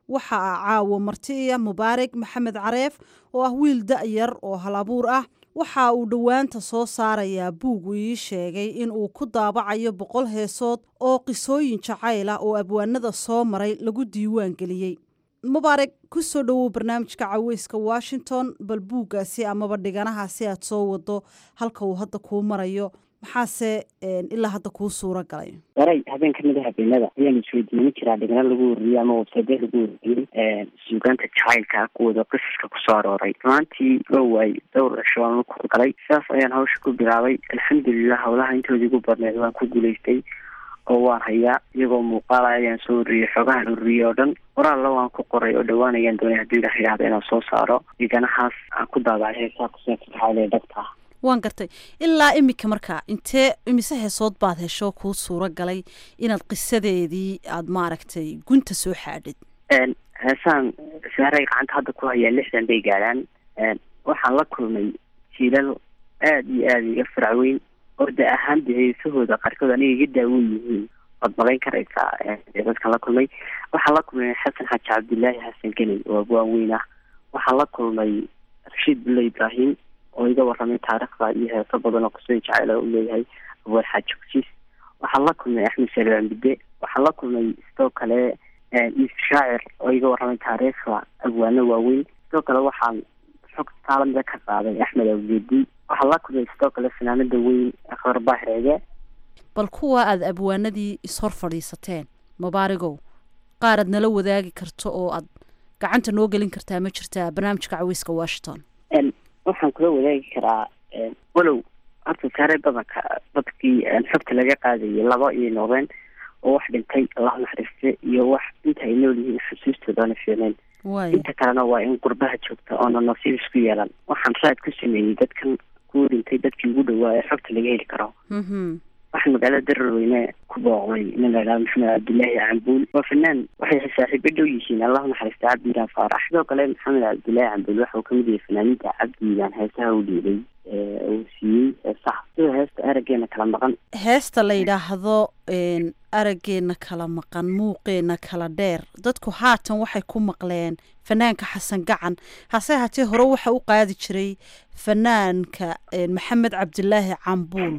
Speaker 8: waxa a caawo martiya mubaarig maxamed careef oo ah wiil da-yar oo halabuur ah waxa uu dhowaanta soo saarayaa buug uu ii sheegay in uu ku daabacayo boqol heesood oo qisooyin jacayl ah oo abwaanada soo maray lagu diiwaan geliyey mubaarig ku soo dhowow barnaamijka caweyska washington bal buuggaasi amaba dhiganahaasi aad soo wado halka uu hadda kuu marayo maxaase ilaa hadda kuu suura galay
Speaker 9: waray habeen kamid a habeenada ayaan isweydiimin jiraa dhigna lagu wariyey ama website lagu wariyey suugaanta jacaylka kuwooda qisaska kusoo arooray rumaantii oo waay dhowr cisho aan ku galay sidaas ayaan hawsha ku bilaabay alxamdulilah howlaha intoodii ugu badneed waan ku guulaystay oo waan hayaa iyagoo muuqaala ayaan soo wariyey xoogahan ururiyey oo dhan waraalla waan ku qoray oo dhowaan ayaan doonay haddii ilah yidhahda inaan soo saaro dhiganahaas aan ku daabacay heesaa kuseeka jacayl ee dhabta ah
Speaker 8: waan gartay ilaa imika markaa intee imise heesood baad hesho kuu suura galay inaad qisadeedii aada maaragtay gunta soo xaadhid
Speaker 9: heesaan saaray gacanta hadda ku hayaa lixdan bay gaadhaan waxaan la kulmay jiilal aada iyo aada iga faracweyn oo da ahaan de heesahooda qaarkood aniga iga daawan yihiin waad malayn karaysaa dadkan la kulmay waxaan la kulmay xasan xaaji cabdilaahi xasan geney oo abwaan weyn ah waxaan la kulmay rashiid bulle ibraahim oo iga waramay taariikhda iyo heeso badan oo kusoo jacayla u leeyahay abwaan xaaji kusiis waxaan la kulmay axmed salmaan bide waxaan la kulmay sidoo kale is shaacir oo iga waramay taariikhda abwaano waaweyn sidoo kale waxaan xog taalamida ka qaaday axmed awgeedi waxaan la kulmay sidoo kale fanaanada weyn akhbar baahireege
Speaker 8: bal kuwa aada abwaanadii ishor fadhiisateen mubaarigow qaar aad nala wadaagi karto oo aad gacanta noo gelin kartaa ma jirtaa barnaamijka caweyska washington
Speaker 9: waxaan kula wadaagi karaa walow horta saare badanka dadkii xogta laga qaadayay laba iyo noqdeen oo wax dhintay allah naxariiste iyo wax inta ay nool yihiin xusuustooda oona fiicnayn inta kalena waa in gurbaha joogta oona nasiib isku yeelan waxaan raad ku sameeyey dadkan ku dhintay dadkii ugu dhawaa ee xogta laga heli karo waxaan magaalada dararweyne ku booqday nin la idhaha maxamed cabdilaahi cambuul waa fanaan waxay saaxiibo dhow yihiin allahu naxariista cabdiilaan faarax sidoo kale maxamed cabdilaahi cambuul waxa uu kamid yahay fanaaniinta cabdiilaan heesaha u dhiibay uu siiyey heesaha sida heesta arageena kala maqan
Speaker 8: heesta la yidhaahdo araggeena kala maqan muuqeena kala dheer dadku haatan waxay ku maqleen fanaanka xasan gacan hase haatee hore waxa u qaadi jiray fanaanka maxamed cabdilaahi cambuul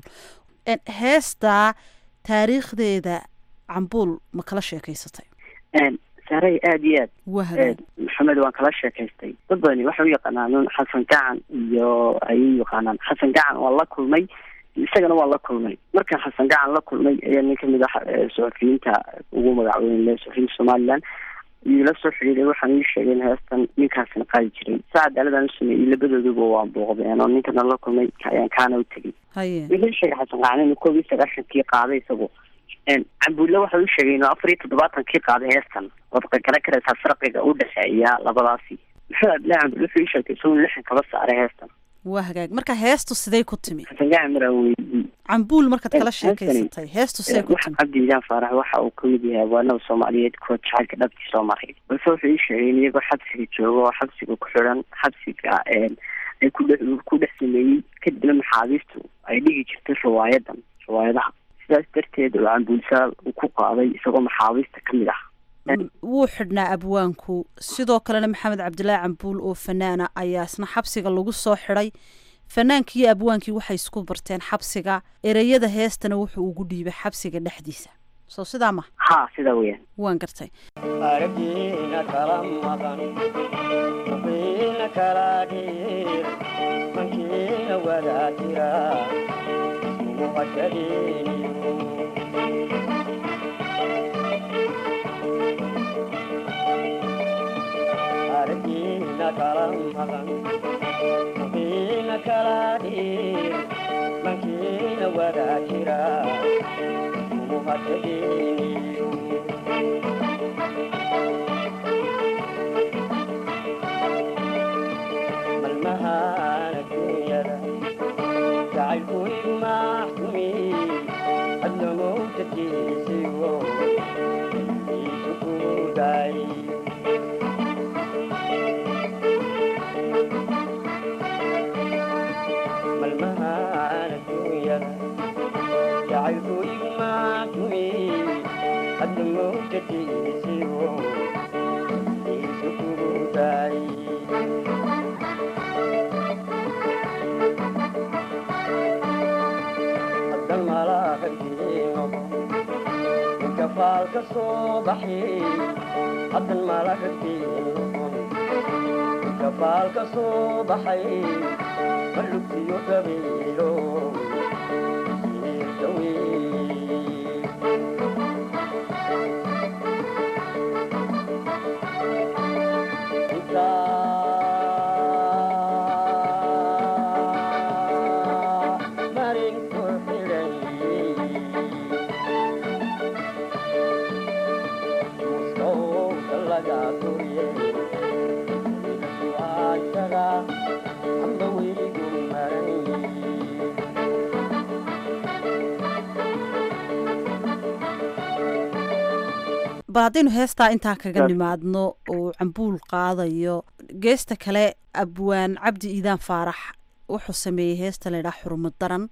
Speaker 8: heestaa taariikhdeeda cambuul ma kala sheekaysatay
Speaker 9: saaray aada iyo aad
Speaker 8: wahagaag
Speaker 9: maxamed waan kala sheekaystay dad badani waxay u yaqaanaan xasan gacan iyo ayay u yaqaanaan xasan gacan waan la kulmay isagana waan la kulmay markaan xasan gacan la kulmay ayaa nin kamid ah suxufiyiinta ugu magacweyn le suxufiyiinta somaliland ila soo xidhiiday waxaan ii sheegay in heestan ninkaasina qaadi jiray saa cadaaladaan u sameeyey labadooduba waan booqdeen oo ninkana la kulmay ayaan kaana u tegay
Speaker 8: haye
Speaker 9: wuxuu sheegay xasan gacan inuu koob iyo sagaashankii qaaday isagu cambuulle waxa uu sheegay inuu afar iyo toddobaatankii qaaday heestan waad qagaran karaysaa farqiga u dhexeeya labadaasi maxamed abdillahi cambuulle wuxuu ii sheegay isagu lixan kaba saaray heestan
Speaker 8: waa hagaag marka heestu siday ku timi
Speaker 9: xasan gacan maraan weydii
Speaker 8: cambuul markaad kala sheekaysatay heestu siday ku timi
Speaker 9: cabdiilaan faarax waxa uu kamid yahay abwaanada soomaaliyeed kuwa jacaylka dhabtii soo maray balse wuxuu ii sheegay in iyagoo xabsiga jooga oo xabsiga ku xidhan xabsiga ay kudhe ku dhex sameeyey kadibna maxaabiistu ay dhigi jirtay riwaayadan riwaayadaha sidaas darteed oo cambuulsaal uu ku qaaday isagoo maxaabiista kamid ah
Speaker 8: wuu xidhnaa abwaanku sidoo kalena maxamed cabdilaahi cambuul oo fanaana ayaa isna xabsiga lagu soo xidhay fanaankii iyo abwaankii waxay isku barteen xabsiga ereyada heestana wuxuu ugu dhiibay xabsiga dhexdiisa soo sidaa ma
Speaker 9: ha sidaa weyaan
Speaker 8: waan gartay
Speaker 10: aragina kala maqan muqiina kala dhiir mankiina wadaa jira ismuqashadiniyo aragina kala maqan muqiina kala dhiir mankiina wadaa jira ismuqashadiniyo malmahaan adduunyada jacaylku igu maxkumi adna mowtatiisigo iisu kuday malmahaan adduunyada jacaylku igu maxkumi adna mowtatiisigo kafaalka soo baxay haddan malakagtiin noqon kafaalka soo baxay malugtiyo gabiilo
Speaker 8: bal haddaynu heestaa intaa kaga nimaadno oo cambuul qaadayo geesta kale abwaan cabdi iidaan faarax wuxuu sameeyey heesta laydhaha xurmad daran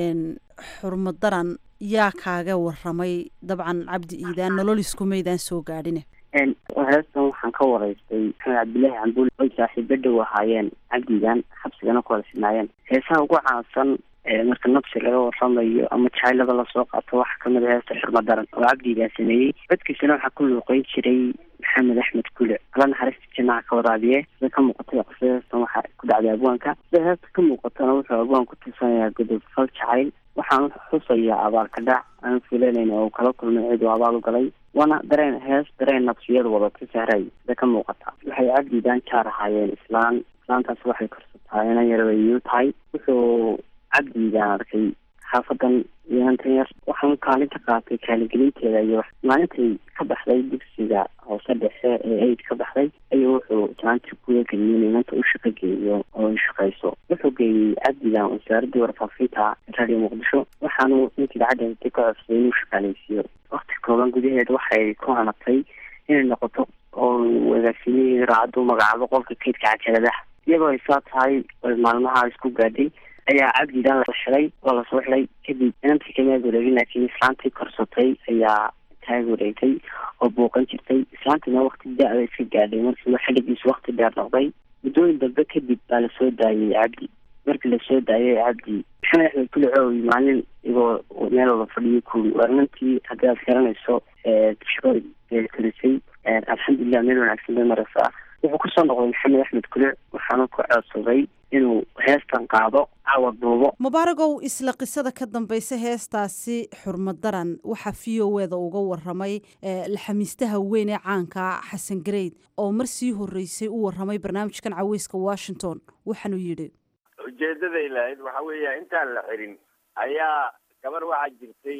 Speaker 8: xurmad daran yaa kaaga waramay dabcan cabdi iidaan nololisku maydaan soo gaadhine
Speaker 9: heestan waxaan ka waraystay maxamed cabdilaahi cambuul oy saaxiibo dhow ahaayeen cabdigan xabsigana ku wada sinaayeen heesaha ugu caansan marka nabsi laga waramayo ama jacaylada lasoo qaato waxaa kamid a heesta xurma daran oo cabdigaa sameeyey codkiisana waxaa ku luuqeyn jiray maxamed axmed kule ala naxariista jinaca ka waraabiye sida ka muuqatay qisada heestan waxaa ku dhacday abwaanka sida heesta ka muuqatana wuxuu abwaan ku tusanayaa godob fal jacayl waxaan xusayaa abaalka dhac aan filanayna oo kala kulmay cid uu abaal u galay waana dareen hees dareen nabsiyad wadata sahray sida ka muuqata waxay cabdigaan jaar ahaayeen islaan islaantaas waxay korsataa inan yar wayu tahay wuxuu cabdigaan arkay xaafadan iyoantan yar waxaan kaalin ka qaatay kaaligelinteeda iyo maalintay ka baxday dugsiga hoose dhexe ee aid ka baxday ayuu wuxuu jaanti kuga geliyey inanta u shaqo geeyo oo ay shaqayso wuxuu geeyey cabdigan wasaaradii warfaafinta radio muqdisho waxaanu ninkii lacagdheentay ka codsaday inuu shaqaaleysiiyo wakti kooban gudaheed waxay ku hanatay inay noqoto oo wadaagsiinihii raacaddu magacaabo qolka kaydka cajaladaha iyagoo ay saa tahay oy maalmaha isku gaadhay ayaa cabdidan la xiday waa lasoo xiday kadib inantii kamaag wareegin laakiin islaantii korsatay ayaa taag wareegtay oo buuqan jirtay islaantiina wakti da-da iska gaadhay markii xiligiisu wakti dheer noqday muddooyin dambe kadib baa lasoo daayay cabdi markii lasoo daayay cabdi maxamed axmed kule coowi maalin igoo meel wada fadhiyo kuwi waa inantii haddii aad garanayso shaqo korisay alxamdulilah meel wanaagsan bay maraysaa wuxuu kusoo noqday maxamed axmed kule waxaana ku codsaday inuu heestan qaado cawad duubo
Speaker 8: mubaaragow isla qisada ka dambaysa heestaasi xurmad daran waxaa v o eda uga waramay laxamiistaha weyn ee caanka xasan gareyd oo mar sii horeysay u waramay barnaamijkan caweyska washington waxaanuu yidhi
Speaker 11: ujeedaday lahayd waxa weeya intaan la xirin ayaa gabar waxaa jirtay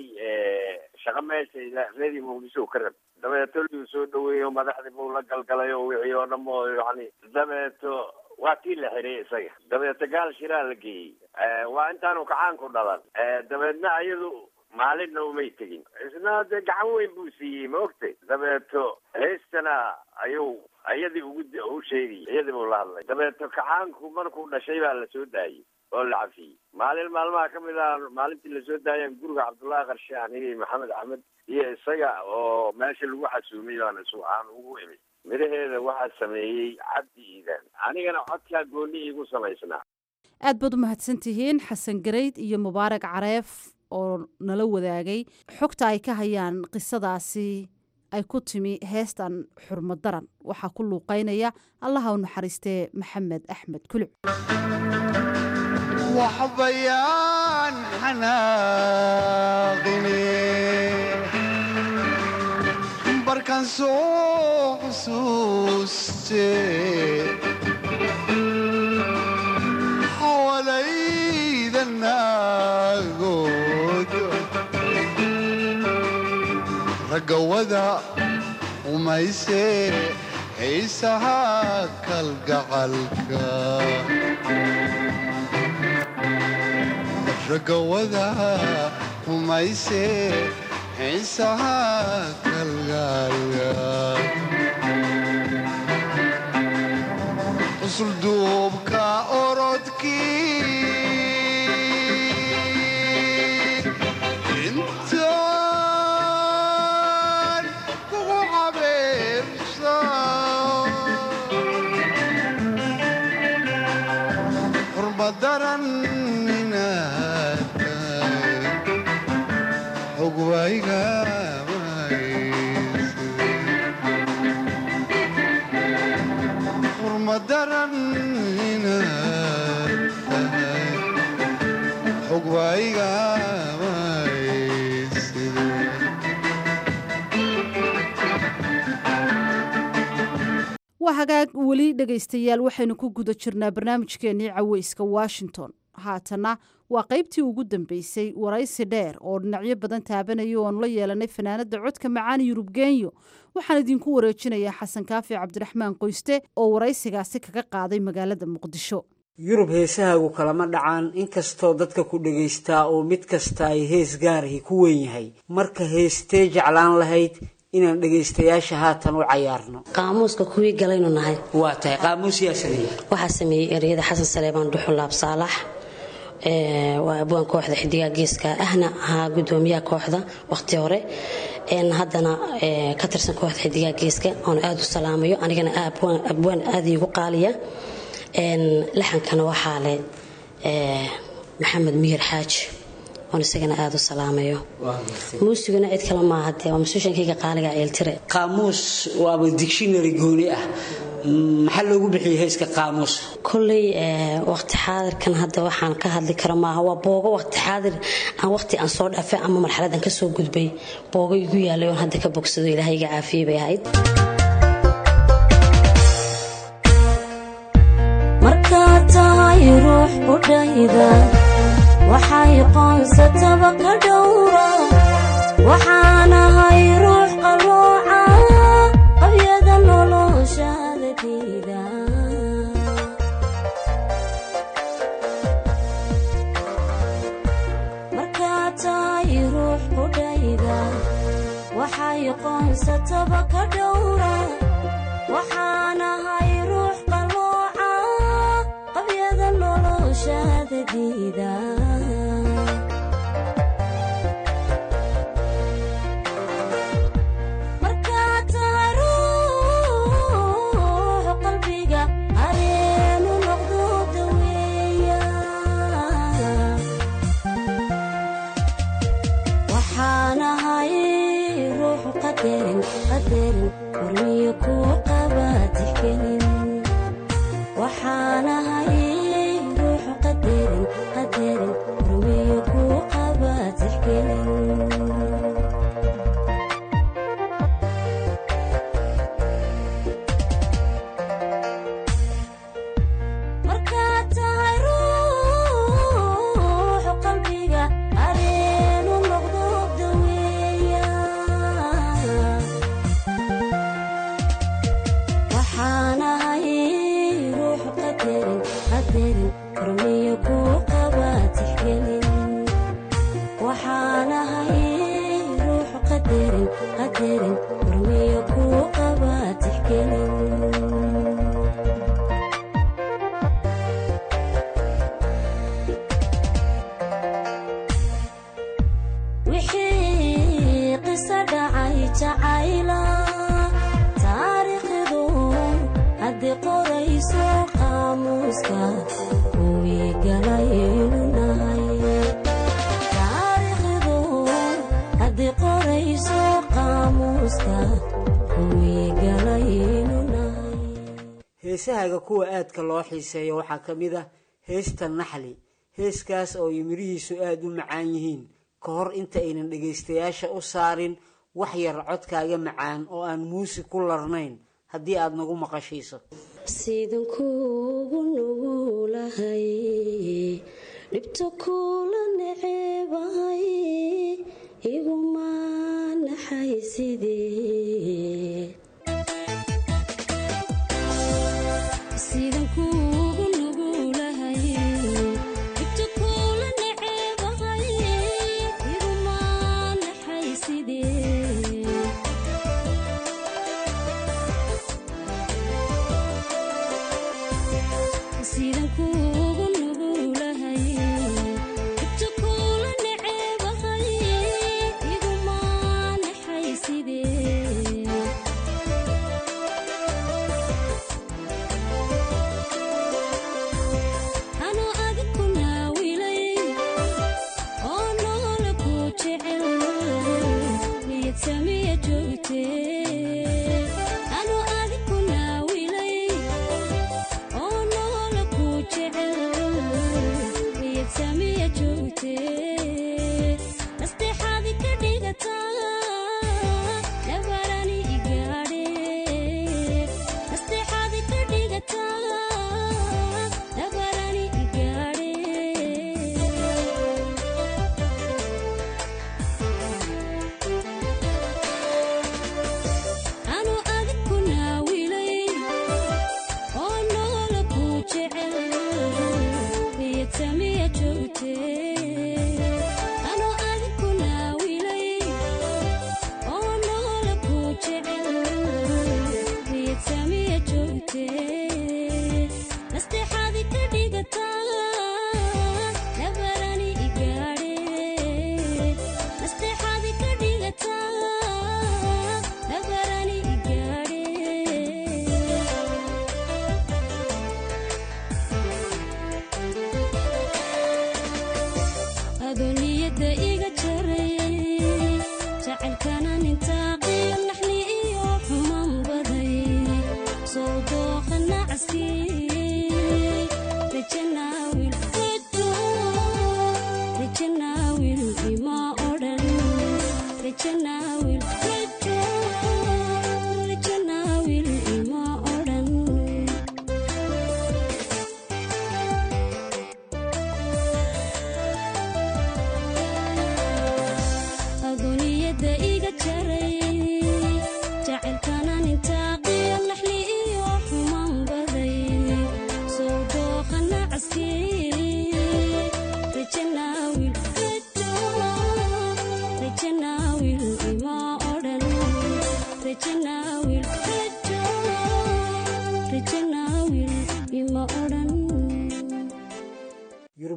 Speaker 11: shaqo meesha reedi muqdisho ka rab dabeeto luu soo dhaweeyo madaxdii buu la galgalay oo wixii oo dham oo yani dabeeto waa kii la xiray isaga dabeeto gaal shiraa la geeyey waa intaanu kacaanku dhalan dabeedna ayadu maalinna umay tegin isna dee gacan weyn buu siiyey ma ogtay dabeeto heystana ayuu iyadii ugu u sheegayay iyadii buu la hadlay dabeeto kacaanku markuu dhashay baa lasoo daayey oo la cafiyey maalin maalmaha ka mid ah maalintii lasoo daayeen guriga cabdullaahi qarshe anigii maxamed axmed iyo isaga oo meesha lagu xasuumay baan isu aan ugu imid midhaheeda waxaa sameeyey cabdi iidaan anigana codkaa gooni iigu samaysnaa
Speaker 8: aad baad u mahadsan tihiin xasan gareyd iyo mubaarak careef oo nala wadaagay xogta ay ka hayaan qisadaasi ay ku timi heestan xurmad daran waxaa ku luuqeynaya allaha u naxariistee maxamed axmed kuluc
Speaker 12: waxbayaan xanaaqine barkan soo xusuuste xawalayda naagood ragawada umayse xiisaha kalgacalka ragawada umayse xiisaha kalgaalka usulduubka orodkii intaan kugu cabeebsa xurmadaran inaad tahay xog waygamay daran inaad tahay xog baa iga
Speaker 8: waa hagaag weli dhegaystayaal waxaynu ku guda jirnaa barnaamijkeennii caweyska washington haatana waa qaybtii ugu dambeysay waraysi dheer oo dhinacyo badan taabanaya oonu la yeelanay fanaanada codka macaan yurub genyo waxaan idinku wareejinayaa xasan kaafi cabdiraxmaan qoyste oo waraysigaasi kaga qaaday magaalada muqdisho
Speaker 5: yurub heesahaagu kalama dhacaan inkastoo dadka ku dhagaystaa oo mid kasta ay hees gaarahi ku weyn yahay marka heestee jeclaan lahayd inaan dhegaystayaasha haatan u cayaarno
Speaker 13: qaamuuska kuwii galaynu nahay
Speaker 5: waa tahay qaamuus yaa sameeyey
Speaker 13: waxaa sameeyey ereyada xasan saleebaan dhuxulaab saalax waa abwaan kooxda xidigaa geeska ahna ahaa gudoomiyaha kooxda waqti hore haddana ka tirsan kooxda xidigaa geeska oon aada u salaamayo anigana abwaan aada iigu qaaliya laxankana waxaa leh maxamed miyir xaaji oon isagana aada u salaamayo muusiguna cid kale maaha dee waa masuushankayga qaaliga ceeltire
Speaker 5: qaamuus waaba dictionary gooni ah maxaa loogu bixiyey heeska qaamuus
Speaker 13: kolley waqti xaadirkan hadda waxaan ka hadli karo maaha waa boogo waqti xaadir aan waqti aan soo dhaafay ama marxaladan ka soo gudbay boogo igu yaalay oon hadda ka bogsado ilaahay iga caafiyey bay ahayd
Speaker 14: markaad tahay ruux udhayda waxay qoonsataba ka dhowra waxaanahay ruux qalooca qabyada noloshaada diida markaad tahay ruux udhayda waxay qoonsataba ka dhowra waxaanahay ruux qalooca qabyada noloshaada diida markaad tahay ruux qalbiga areenu noqdo daweeya waxaanahay ruux qadarin qadarin hormiyo kuu qaba tixgelin waxaanahay ruux qadarin qadarin hormiyo kuu qaba tixgelin markaad tahay ruux qalbiga areenu noqdo daweeya waxaanahay ruux qadarin qadarin hormiyo kuu qaba tixgelin waxaanahay ruux qadarin qadarin hormiyo kuu qaba tixgelin wixii qiso dhacay jacayla taariikhdu haddii qorayso qaamuuska kuwii galaynu nahay taariikhdu haddii qorayso qaamuuska kuwii galaynu nahay
Speaker 5: heesahaaga kuwa aadka loo xiiseeyo waxaa ka mid ah heesta naxli heeskaas oo ay mirihiisu aada u macaan yihiin ka hor inta aynan dhegaystayaasha u saarin wax yar codkaaga macaan oo aan muusig ku larnayn haddii aada nagu maqashiiso
Speaker 14: sidan kuugu nugulahay dhibto kula neceebahay iguma naxay sidee sidan kuugu nugulahay dhibto kula neceebahay iguma naxay sidee sidan kuugu nugulahay dhibto kula neceebahay iguma naxay sidee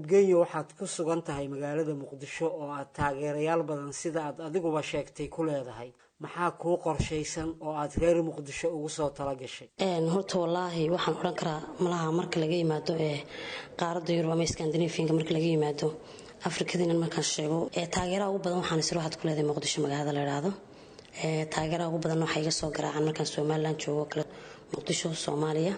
Speaker 5: geenya waxaad ku sugan tahay magaalada muqdisho oo aad taageerayaal badan sida aad adiguba sheegtay ku leedahay maxaa kuu qorshaysan oo aad reer muqdisho ugu soo tala gashay
Speaker 13: horta wallaahi waxaan odhan karaa malaha marka laga yimaado ee qaaradda yurub ama skandinafianka marka laga yimaado afrikadiinan markaan sheego taageeraha ugu badan waxaan isir waxaad ku leedahay muqdisho magaalada la idhaahdo taageeraha ugu badan waxaa iga soo garaacaan markaan somalilan joogo kale muqdisho soomaaliya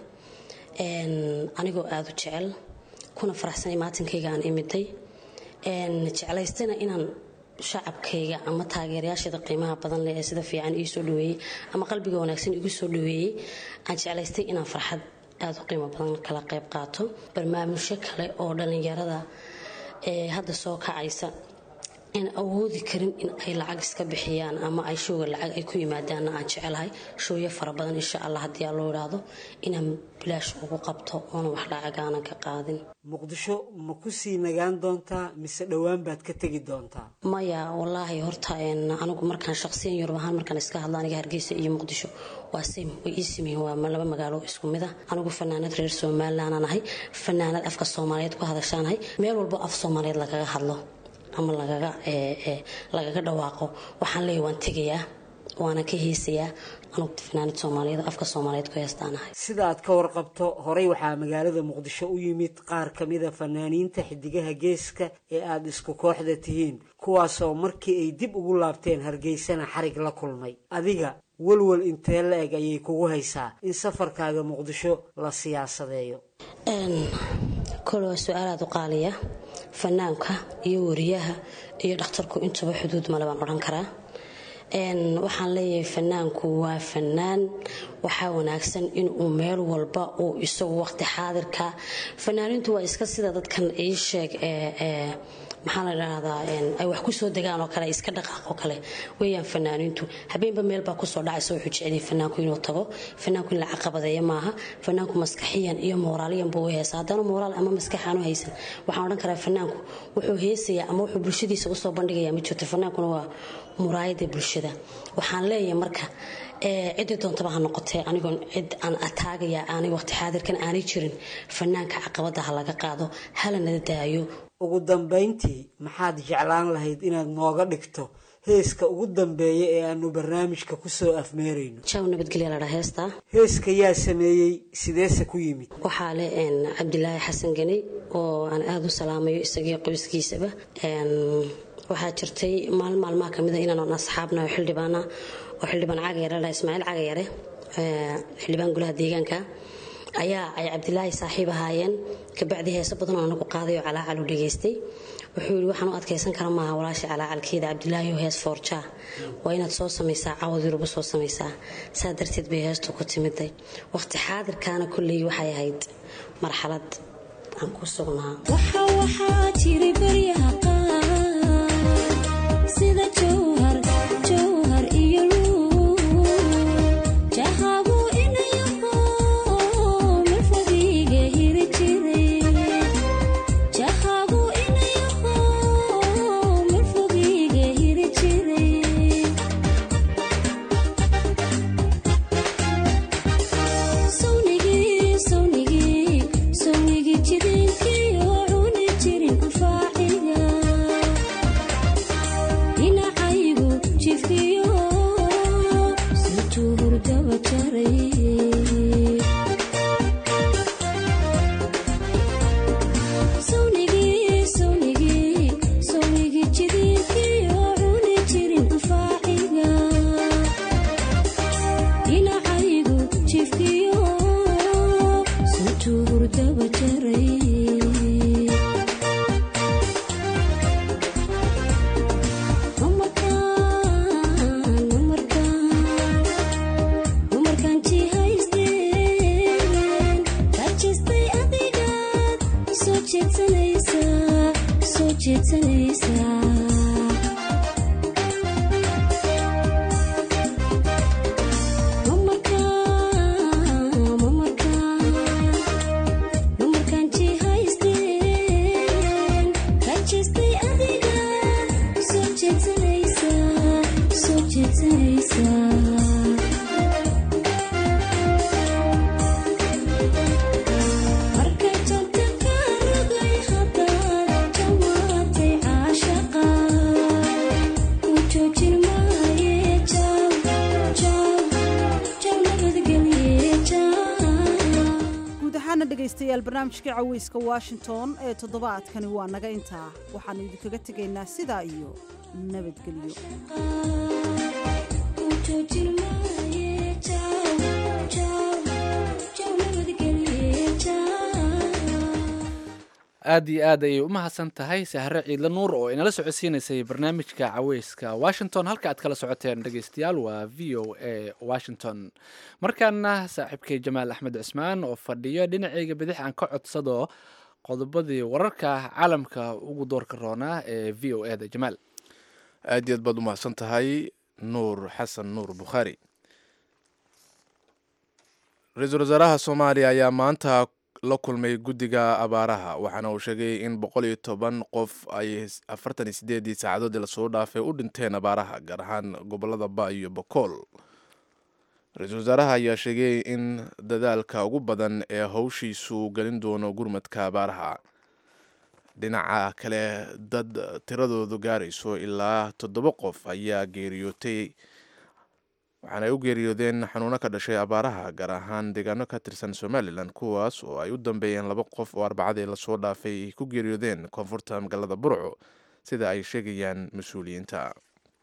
Speaker 13: anigoo aada u jecel kuna faraxsanay maatinkayga aan imiday jeclaystana inaan shacabkayga ama taageerayaasheeda qiimaha badan leh ee sida fiican ii soo dhaweeyey ama qalbiga wanaagsan igu soo dhaweeyey aan jeclaystay inaan farxad aada u qiimo badan kala qayb qaato barnaamijyo kale oo dhallinyarada ee hadda soo kacaysa aan awoodi karin in ay lacag iska bixiyaan ama ay showga lacag ay ku yimaadaanna aan jecelahay showyo fara badan insha allah haddii aa loo idhaahdo inaan bilaash ugu qabto oona wax lacag aanan ka qaadin
Speaker 5: muqdisho ma ku sii nagaan doontaa mise dhowaan baad ka tegi doontaa
Speaker 13: maya wallaahi horta anigu markaan shaqsiyan yurub ahaan markaan iska hadlo aniga hargeysa iyo muqdisho waa sim way ii simeeyeen waa laba magaalo isku mid ah anigu fanaanad reer somalilandaan ahay fanaanad afka soomaaliyeed ku hadashaanahay meel walbo af soomaaliyeed lagaga hadlo ama lagaga lagaga dhawaaqo waxaan leeyahy waan tegayaa waana ka heesayaa anugu fanaanad soomaaliyeed afka soomaaliyeed ku heestaanahay
Speaker 5: sida aad ka warqabto horey waxaa magaalada muqdisho u yimid qaar ka mida fanaaniinta xidigaha geeska ee aada isku kooxda tihiin kuwaasoo markii ay dib ugu laabteen hargeysana xarig la kulmay adiga walwal intee la eg ayay kugu haysaa in safarkaaga muqdisho la siyaasadeeyo
Speaker 13: kole waa su-aal aada u qaaliya fanaanka iyo wariyaha iyo dhakhtarku intuba xuduud male baan odhan karaa waxaan leeyahay fanaanku waa fanaan waxaa wanaagsan inuu meel walba uu isagu waqti xaadirka fanaanintu waa iska sida dadkan ii sheeg maxaa la dhahdaa ay wax kusoo degaan oo kale iska dhaqaaqoo kale weeyaan fanaaniintu habeenba meelbaa kusoo dhacaysa wuxuu jeceliyay fanaanku inuu tago fanaanku in la caqabadeeya maaha fanaanku maskaxiyan iyo mooraaliyan buu u heesa haddana mooraal ama maskax aanu haysan waxaan odhan karaa fanaanku wuxuu heesayaa ama wuxuu bulshadiisa usoo bandhigayaa ma jirto fanaankuna waa muraayada bulshada waxaan leeyahay marka cidii doontaba ha noqotee anigoon cid aan ataagaya aanay waqti xaadirkan aanay jirin fanaanka caqabada ha laga qaado hala nala daayo
Speaker 5: ugu dambayntii maxaad jeclaan lahayd inaad nooga dhigto heeska ugu dambeeya ee aanu barnaamijka kusoo afmeerayno
Speaker 13: jaw nabadgelya ladhaa heestaa
Speaker 5: heeska yaa sameeyey sideese ku yimid
Speaker 13: waxaa leh cabdilaahi xasan ganey oo aan aada u salaamayo isagii qoyskiisaba waxaa jirtay maalin maalmaha kamida inaan asxaabna oo xildhibaana oo xildhibaan cagayare la ismaaciil cagayare xildhibaan golaha deegaanka ayaa ay cabdilaahi saaxiib ahaayeen kabacdi heeso badan oo anagu qaaday oo calaacal u dhageystay wuxuu yidhi waxaan u adkaysan kara maaha walaasha calaacalkeeda cabdilaahi oo hees foorjaa waa inaad soo samaysaa cawad yuruba soo samaysaa saa darteed bay heestu ku timiday waqti xaadirkaana kolley waxay ahayd marxalad aan ku sugnaa
Speaker 14: waxaa jiri baryaha qaar sida jowhar jowhar iyo luul jahabu inayaho milfadiga hiri jiray jahabu inayaho milfadiga hiri jiray sawnigii sawnigii sawnigii jidinkii oo cuni jirin anfaaciga dhinacaygu jifiyo situu hurdaba jaray sawnigii sawnigii sawnigii jidinkii oo cuni jirin anfaaciga dhinacaygu jifiyo situu hurdaba jaray umarkaan jihaysteen rajistay adigaad soo jeedsanaysaa soo jeedsanaysaa umarkaan jihaysteen rajistay adigaad soo jeedsanaysaa soo jeedsanaysaa markay janta ka rogay haddaad
Speaker 8: dhegaystayaal barnaamijkii caweyska washington ee toddobaadkani waa naga intaa waxaannu idinkaga tegaynaa sidaa iyo nabadgelyo
Speaker 2: aad iyo aad ayay u mahadsan tahay sahre ciidla nuur oo inala socodsiinaysay barnaamijka caweyska washington halka aad kala socoteen dhegaystayaal waa v o a washington markaana saaxiibkay jamaal axmed cismaan oo fadhiyo dhinacayga bidix aan ka codsado qodobadii wararka caalamka ugu doorka roonaa ee v o eda jamaal
Speaker 1: aad iyo aad baad u mahadsan tahay nuur xasan nuur bukhaari ra-iisul wasaaraha soomaaliya ayaa maanta la kulmay guddiga abaaraha waxaana uu sheegay in boqol iyo toban qof ay afartan iyo sideedii saacadoodii lasoo dhaafay u dhinteen abaaraha gaar ahaan gobolada ba iyo bokool ra-iisul wasaaraha ayaa sheegay in dadaalka ugu badan ee howshiisu gelin doono gurmadka abaaraha dhinaca kale dad tiradoodu gaarayso ilaa toddoba qof ayaa geeriyootay waxaana ay u geeriyoodeen xanuuno ka dhashay abaaraha gaar ahaan deegaano ka tirsan somalilan kuwaas oo ay u dambeeyeen laba qof oo arbacadii lasoo dhaafay ay ku geeriyoodeen koonfurta magaalada burco sida ay sheegayaan mas-uuliyiinta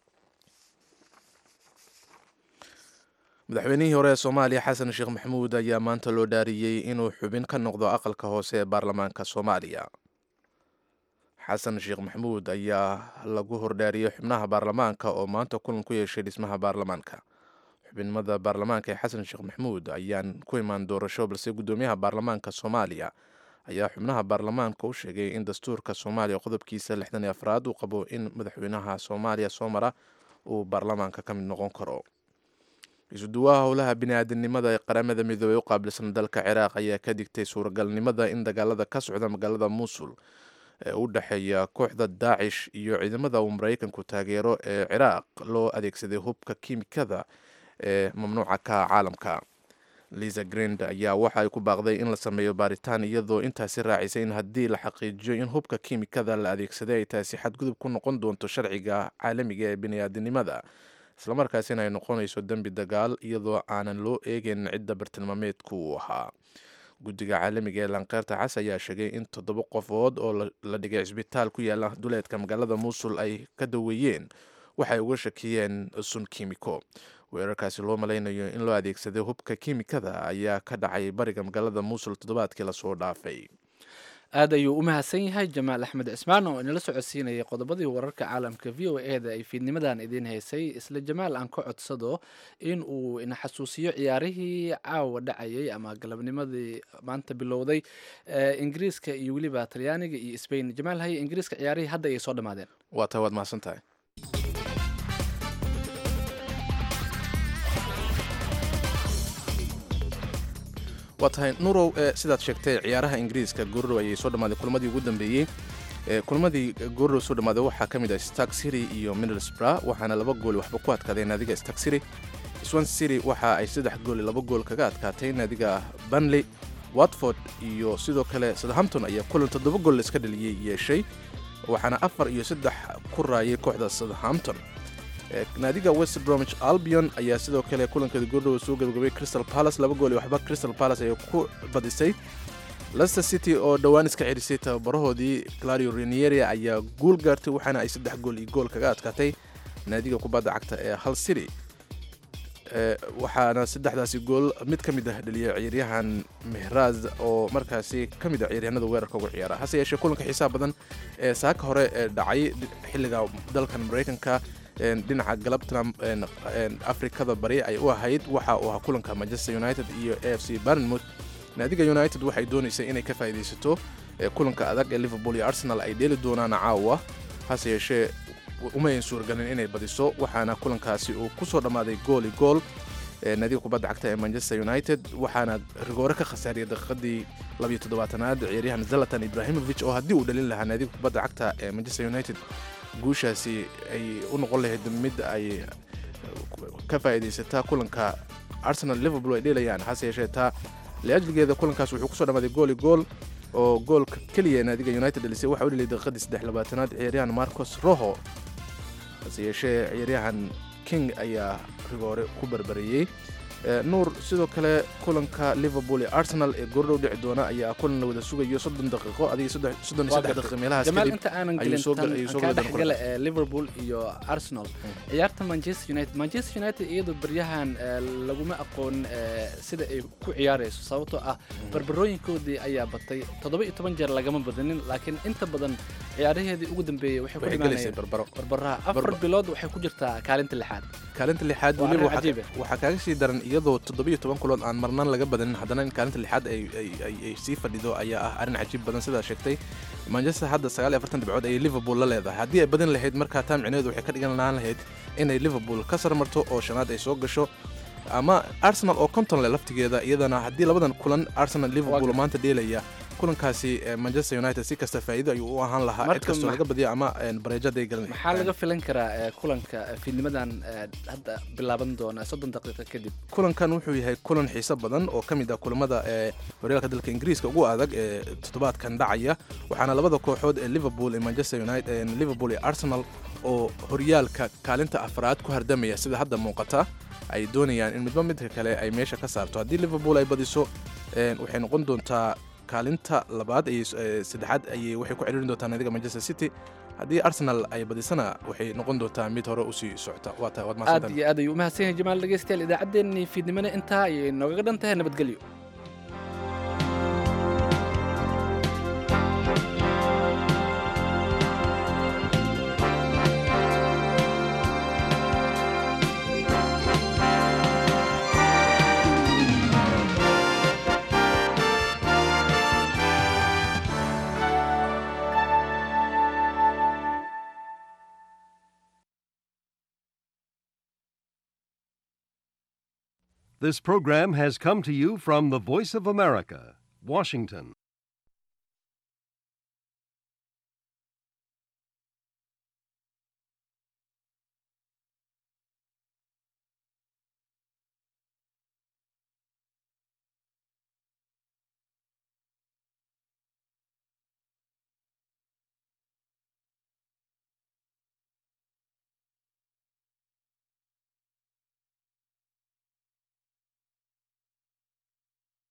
Speaker 1: madaxweynihii hore ee soomaaliya xasan sheekh maxamuud ayaa maanta loo dhaariyey inuu xubin ka noqdo aqalka hoose ee baarlamaanka soomaaliya xasan sheekh maxamuud ayaa lagu hordhaariyey xubnaha baarlamaanka oo maanta kulan ku yeeshay dhismaha baarlamaanka xubinimada baarlamaanka ee xasan sheekh maxamuud ayaan ku imaan doorasho balse guddoomiyaha baarlamaanka soomaaliya ayaa xubnaha baarlamaanka u sheegay in dastuurka soomaaliya qodobkiisa lixdan iyo afraad uu qabo in madaxweynaha soomaaliya soo mara uu baarlamaanka ka mid noqon karo isuduwaha howlaha bini-aadamnimada ee qaramada midoobey u qaabilsan dalka ciraaq ayaa ka digtay suuragalnimada in dagaalada ka socda magaalada muusul ee u dhexeeya kooxda daacish iyo ciidamada uu maraykanku taageero ee ciraaq loo adeegsaday hubka kiimikada ee mamnuuca ka caalamka liza grend ayaa waxa ay ku baaqday in la sameeyo baaritaan iyadoo intaasi raacisay in haddii la xaqiijiyo in hubka kiimikada la adeegsaday ay taasi xadgudub ku noqon doonto sharciga caalamiga ee bini-aadamnimada islamarkaasina ay noqonayso dembi dagaal iyadoo aanan loo eegeyn cidda bartilmaameedku uu ahaa guddiga caalamiga ee lankeerta cas ayaa sheegay in toddoba qofood oo la dhigay cisbitaal ku yaala duleedka magaalada muusul ay ka daweeyeen waxay uga shakiyeen sun kiimiko weerarkaasi loo malaynayo in loo adeegsaday hubka kiimikada ayaa ka dhacay bariga magaalada muusul toddobaadkii lasoo dhaafay
Speaker 2: aad ayuu u mahadsan yahay jamaal axmed cismaan oo inala socodsiinayay qodobadii wararka caalamka v o e da ay fiidnimadan idiin haysay isla jamaal aan ka codsado in uu ina xasuusiyo ciyaarihii caawa dhacayay ama galabnimadii maanta bilowday ingiriiska iyo weliba talyaaniga iyo sbain jamaal haye ingiriiska ciyaarihii hadda ayay soo dhammaadeen
Speaker 1: waa taa waad mahadsan tahay waa tahay nurow sidaad sheegtay ciyaaraha ingiriiska goorrow ayay soo dhammaaday kulmadii ugu dambeeyey kulmadii goorrow soo dhammaaday waxaa ka mid ah stark city iyo middlesbrough waxaana laba gool waxba ku adkaadeen naadiga stark city swan city waxa ay saddex gool laba gool kaga adkaatay naadiga banley watford iyo sidoo kale southampton ayaa kulan toddoba gool iska dhaliyey yeeshay waxaana afar iyo saddex ku raayay kooxda southampton naadiga west bromwich albion ayaa sidoo kale kulankeeda goordhow soo gabagabay crystal palace laba gool iyo waxba crystal palace ayay ku badisay leicester city oo dhowaan iska cerisay tababarahoodii clario renieri ayaa guul gaartay waxaana ay saddex gool iyo gool kaga adkaatay naadiga kubadda cagta ee hal city waxaana saddexdaasi gool mid ka mid ah dhaliyay ciyaaryahan mehraz oo markaasi ka mid ah ciyaaryahanada weerarka ugu ciyaara hase yeeshee kulanka xiisaha badan ee saaka hore ee dhacay xilliga dalkan maraykanka dhinaca galabta afrikada bari ay u ahayd waxa uu ahaa kulanka manchester united iyo a f c barnmouth naadiga united waxay doonaysay inay ka faa'iidaysato kulanka adag ee liverpool iyo arsenal ay dheeli doonaan caawa hase yeeshee umayn suuragelin inay badiso waxaana kulankaasi uu ku soo dhammaaday gooli gool naadiga kubadda cagta ee manchester united waxaana rigoore ka khasaariyay daqiiqadii labiyo toddobaatanaad ciyaaryahan zalatan ibrahimovic oo haddii uu dhalin lahaa naadiga kubadda cagta ee manchester united guushaasi ay u noqon lahayd mid ay ka faa'iidaysataa kulanka arsenal liverpool ay dheelayaan hase yeeshee taa liajligeeda kulankaas wuxuu kusoo dhammaaday gooli gool oo goolka keliya naadiga united dhalisay waxa u dheliyay daqiiqadii saddex labaatanaad ciyaaryahan marcos roho hase yeeshee ciyaaryahan king ayaa rigoore ku barbareeyey nuur sidoo kale kulanka liverpool iyo arsenal ee goordhow dhici doona ayaa kulan la wada sugayo soddon daqiiqo adiga soddon iyo saddex daqiiqo meelahaas
Speaker 2: jamaal
Speaker 1: kadib
Speaker 2: inta aanan
Speaker 1: ayuu
Speaker 2: gelin
Speaker 1: soo
Speaker 2: tan
Speaker 1: ayuu soo
Speaker 2: kaa
Speaker 1: gala doona
Speaker 2: dhexgala
Speaker 1: kulanka.
Speaker 2: ee liverpool iyo arsenal ciyaarta manchester united manchester united iyadoo baryahan eh, laguma aqoon eh, sida ay ku ciyaarayso sababtoo ah barbarooyinkoodii ayaa batay toddoba iyo toban jeer lagama badanin laakiin inta badan ciyaaraheedii ugu dambeeyey waxay ku
Speaker 1: Waxay gelaysay
Speaker 2: dhimaanayeen
Speaker 1: barbaro
Speaker 2: barbaraha afar
Speaker 1: Barba-
Speaker 2: bilood waxay ku jirtaa kaalinta lixaad
Speaker 1: kaalinta lixaad
Speaker 2: Waa
Speaker 1: weliba
Speaker 2: arrin
Speaker 1: waxaa
Speaker 2: cajiib
Speaker 1: ka- waxaa kaaga sii daran iyadoo toddobiyo toban kulood aan marnaan laga badanin haddana in kaalinta lixaad ay ay- ay- ay sii fadhido ayaa ah arrin cajiib badan sidaa sheegtay manchester hadda sagaal iyo afartan dhibcood ayay liverpool la leedahay haddii ay badin lahayd markaa taa micnaheedu waxay ka dhigan lahaan lahayd inay liverpool ka sarmarto oo shanaad ay soo gasho ama arsenal oo konton leh laftigeeda iyadana haddii labadan kulan arsenal liverpool oo maanta dheelaya kulankaasi eh, manchester united si kasta faa'iido ayuu u ahaan lahaa cid
Speaker 2: Marka
Speaker 1: kastoo
Speaker 2: ma-
Speaker 1: laga badiyo ama eh, bareejo hadday galan
Speaker 2: maxaa laga filan karaa eh, kulanka eh, fiidnimadan eh, hadda bilaaban doona soddon daqiiqo kadib
Speaker 1: kulankan wuxuu yahay kulan xiiso badan oo ka mid ah kulamada ee horyaalka dalka ingiriiska ugu adag ee toddobaadkan dhacaya waxaana labada kooxood ee liverpool iyo manchester united ee liverpool iyo arsenal oo horyaalka kaalinta afraad ku hardamaya sida hadda muuqata ay doonayaan in midba midka kale ay meesha ka saarto haddii liverpool ay badiso een, waxay noqon doontaa kaalinta labaad ayay ee, saddexaad ayay waxay ku celirin doontaa naadiga manchester city haddii arsenal ay badisana waxay noqon doontaa mid hore usii socota waa tahay waad
Speaker 2: aad
Speaker 1: mahadsantahay
Speaker 2: iyo aad ayuu umahadsan yahay jamaal dhegeystayaal idaacaddeenii fiidnimana intaa ayay noogaga dhan tahay nabadgelyo
Speaker 15: This program has come to you from the Voice of America, Washington.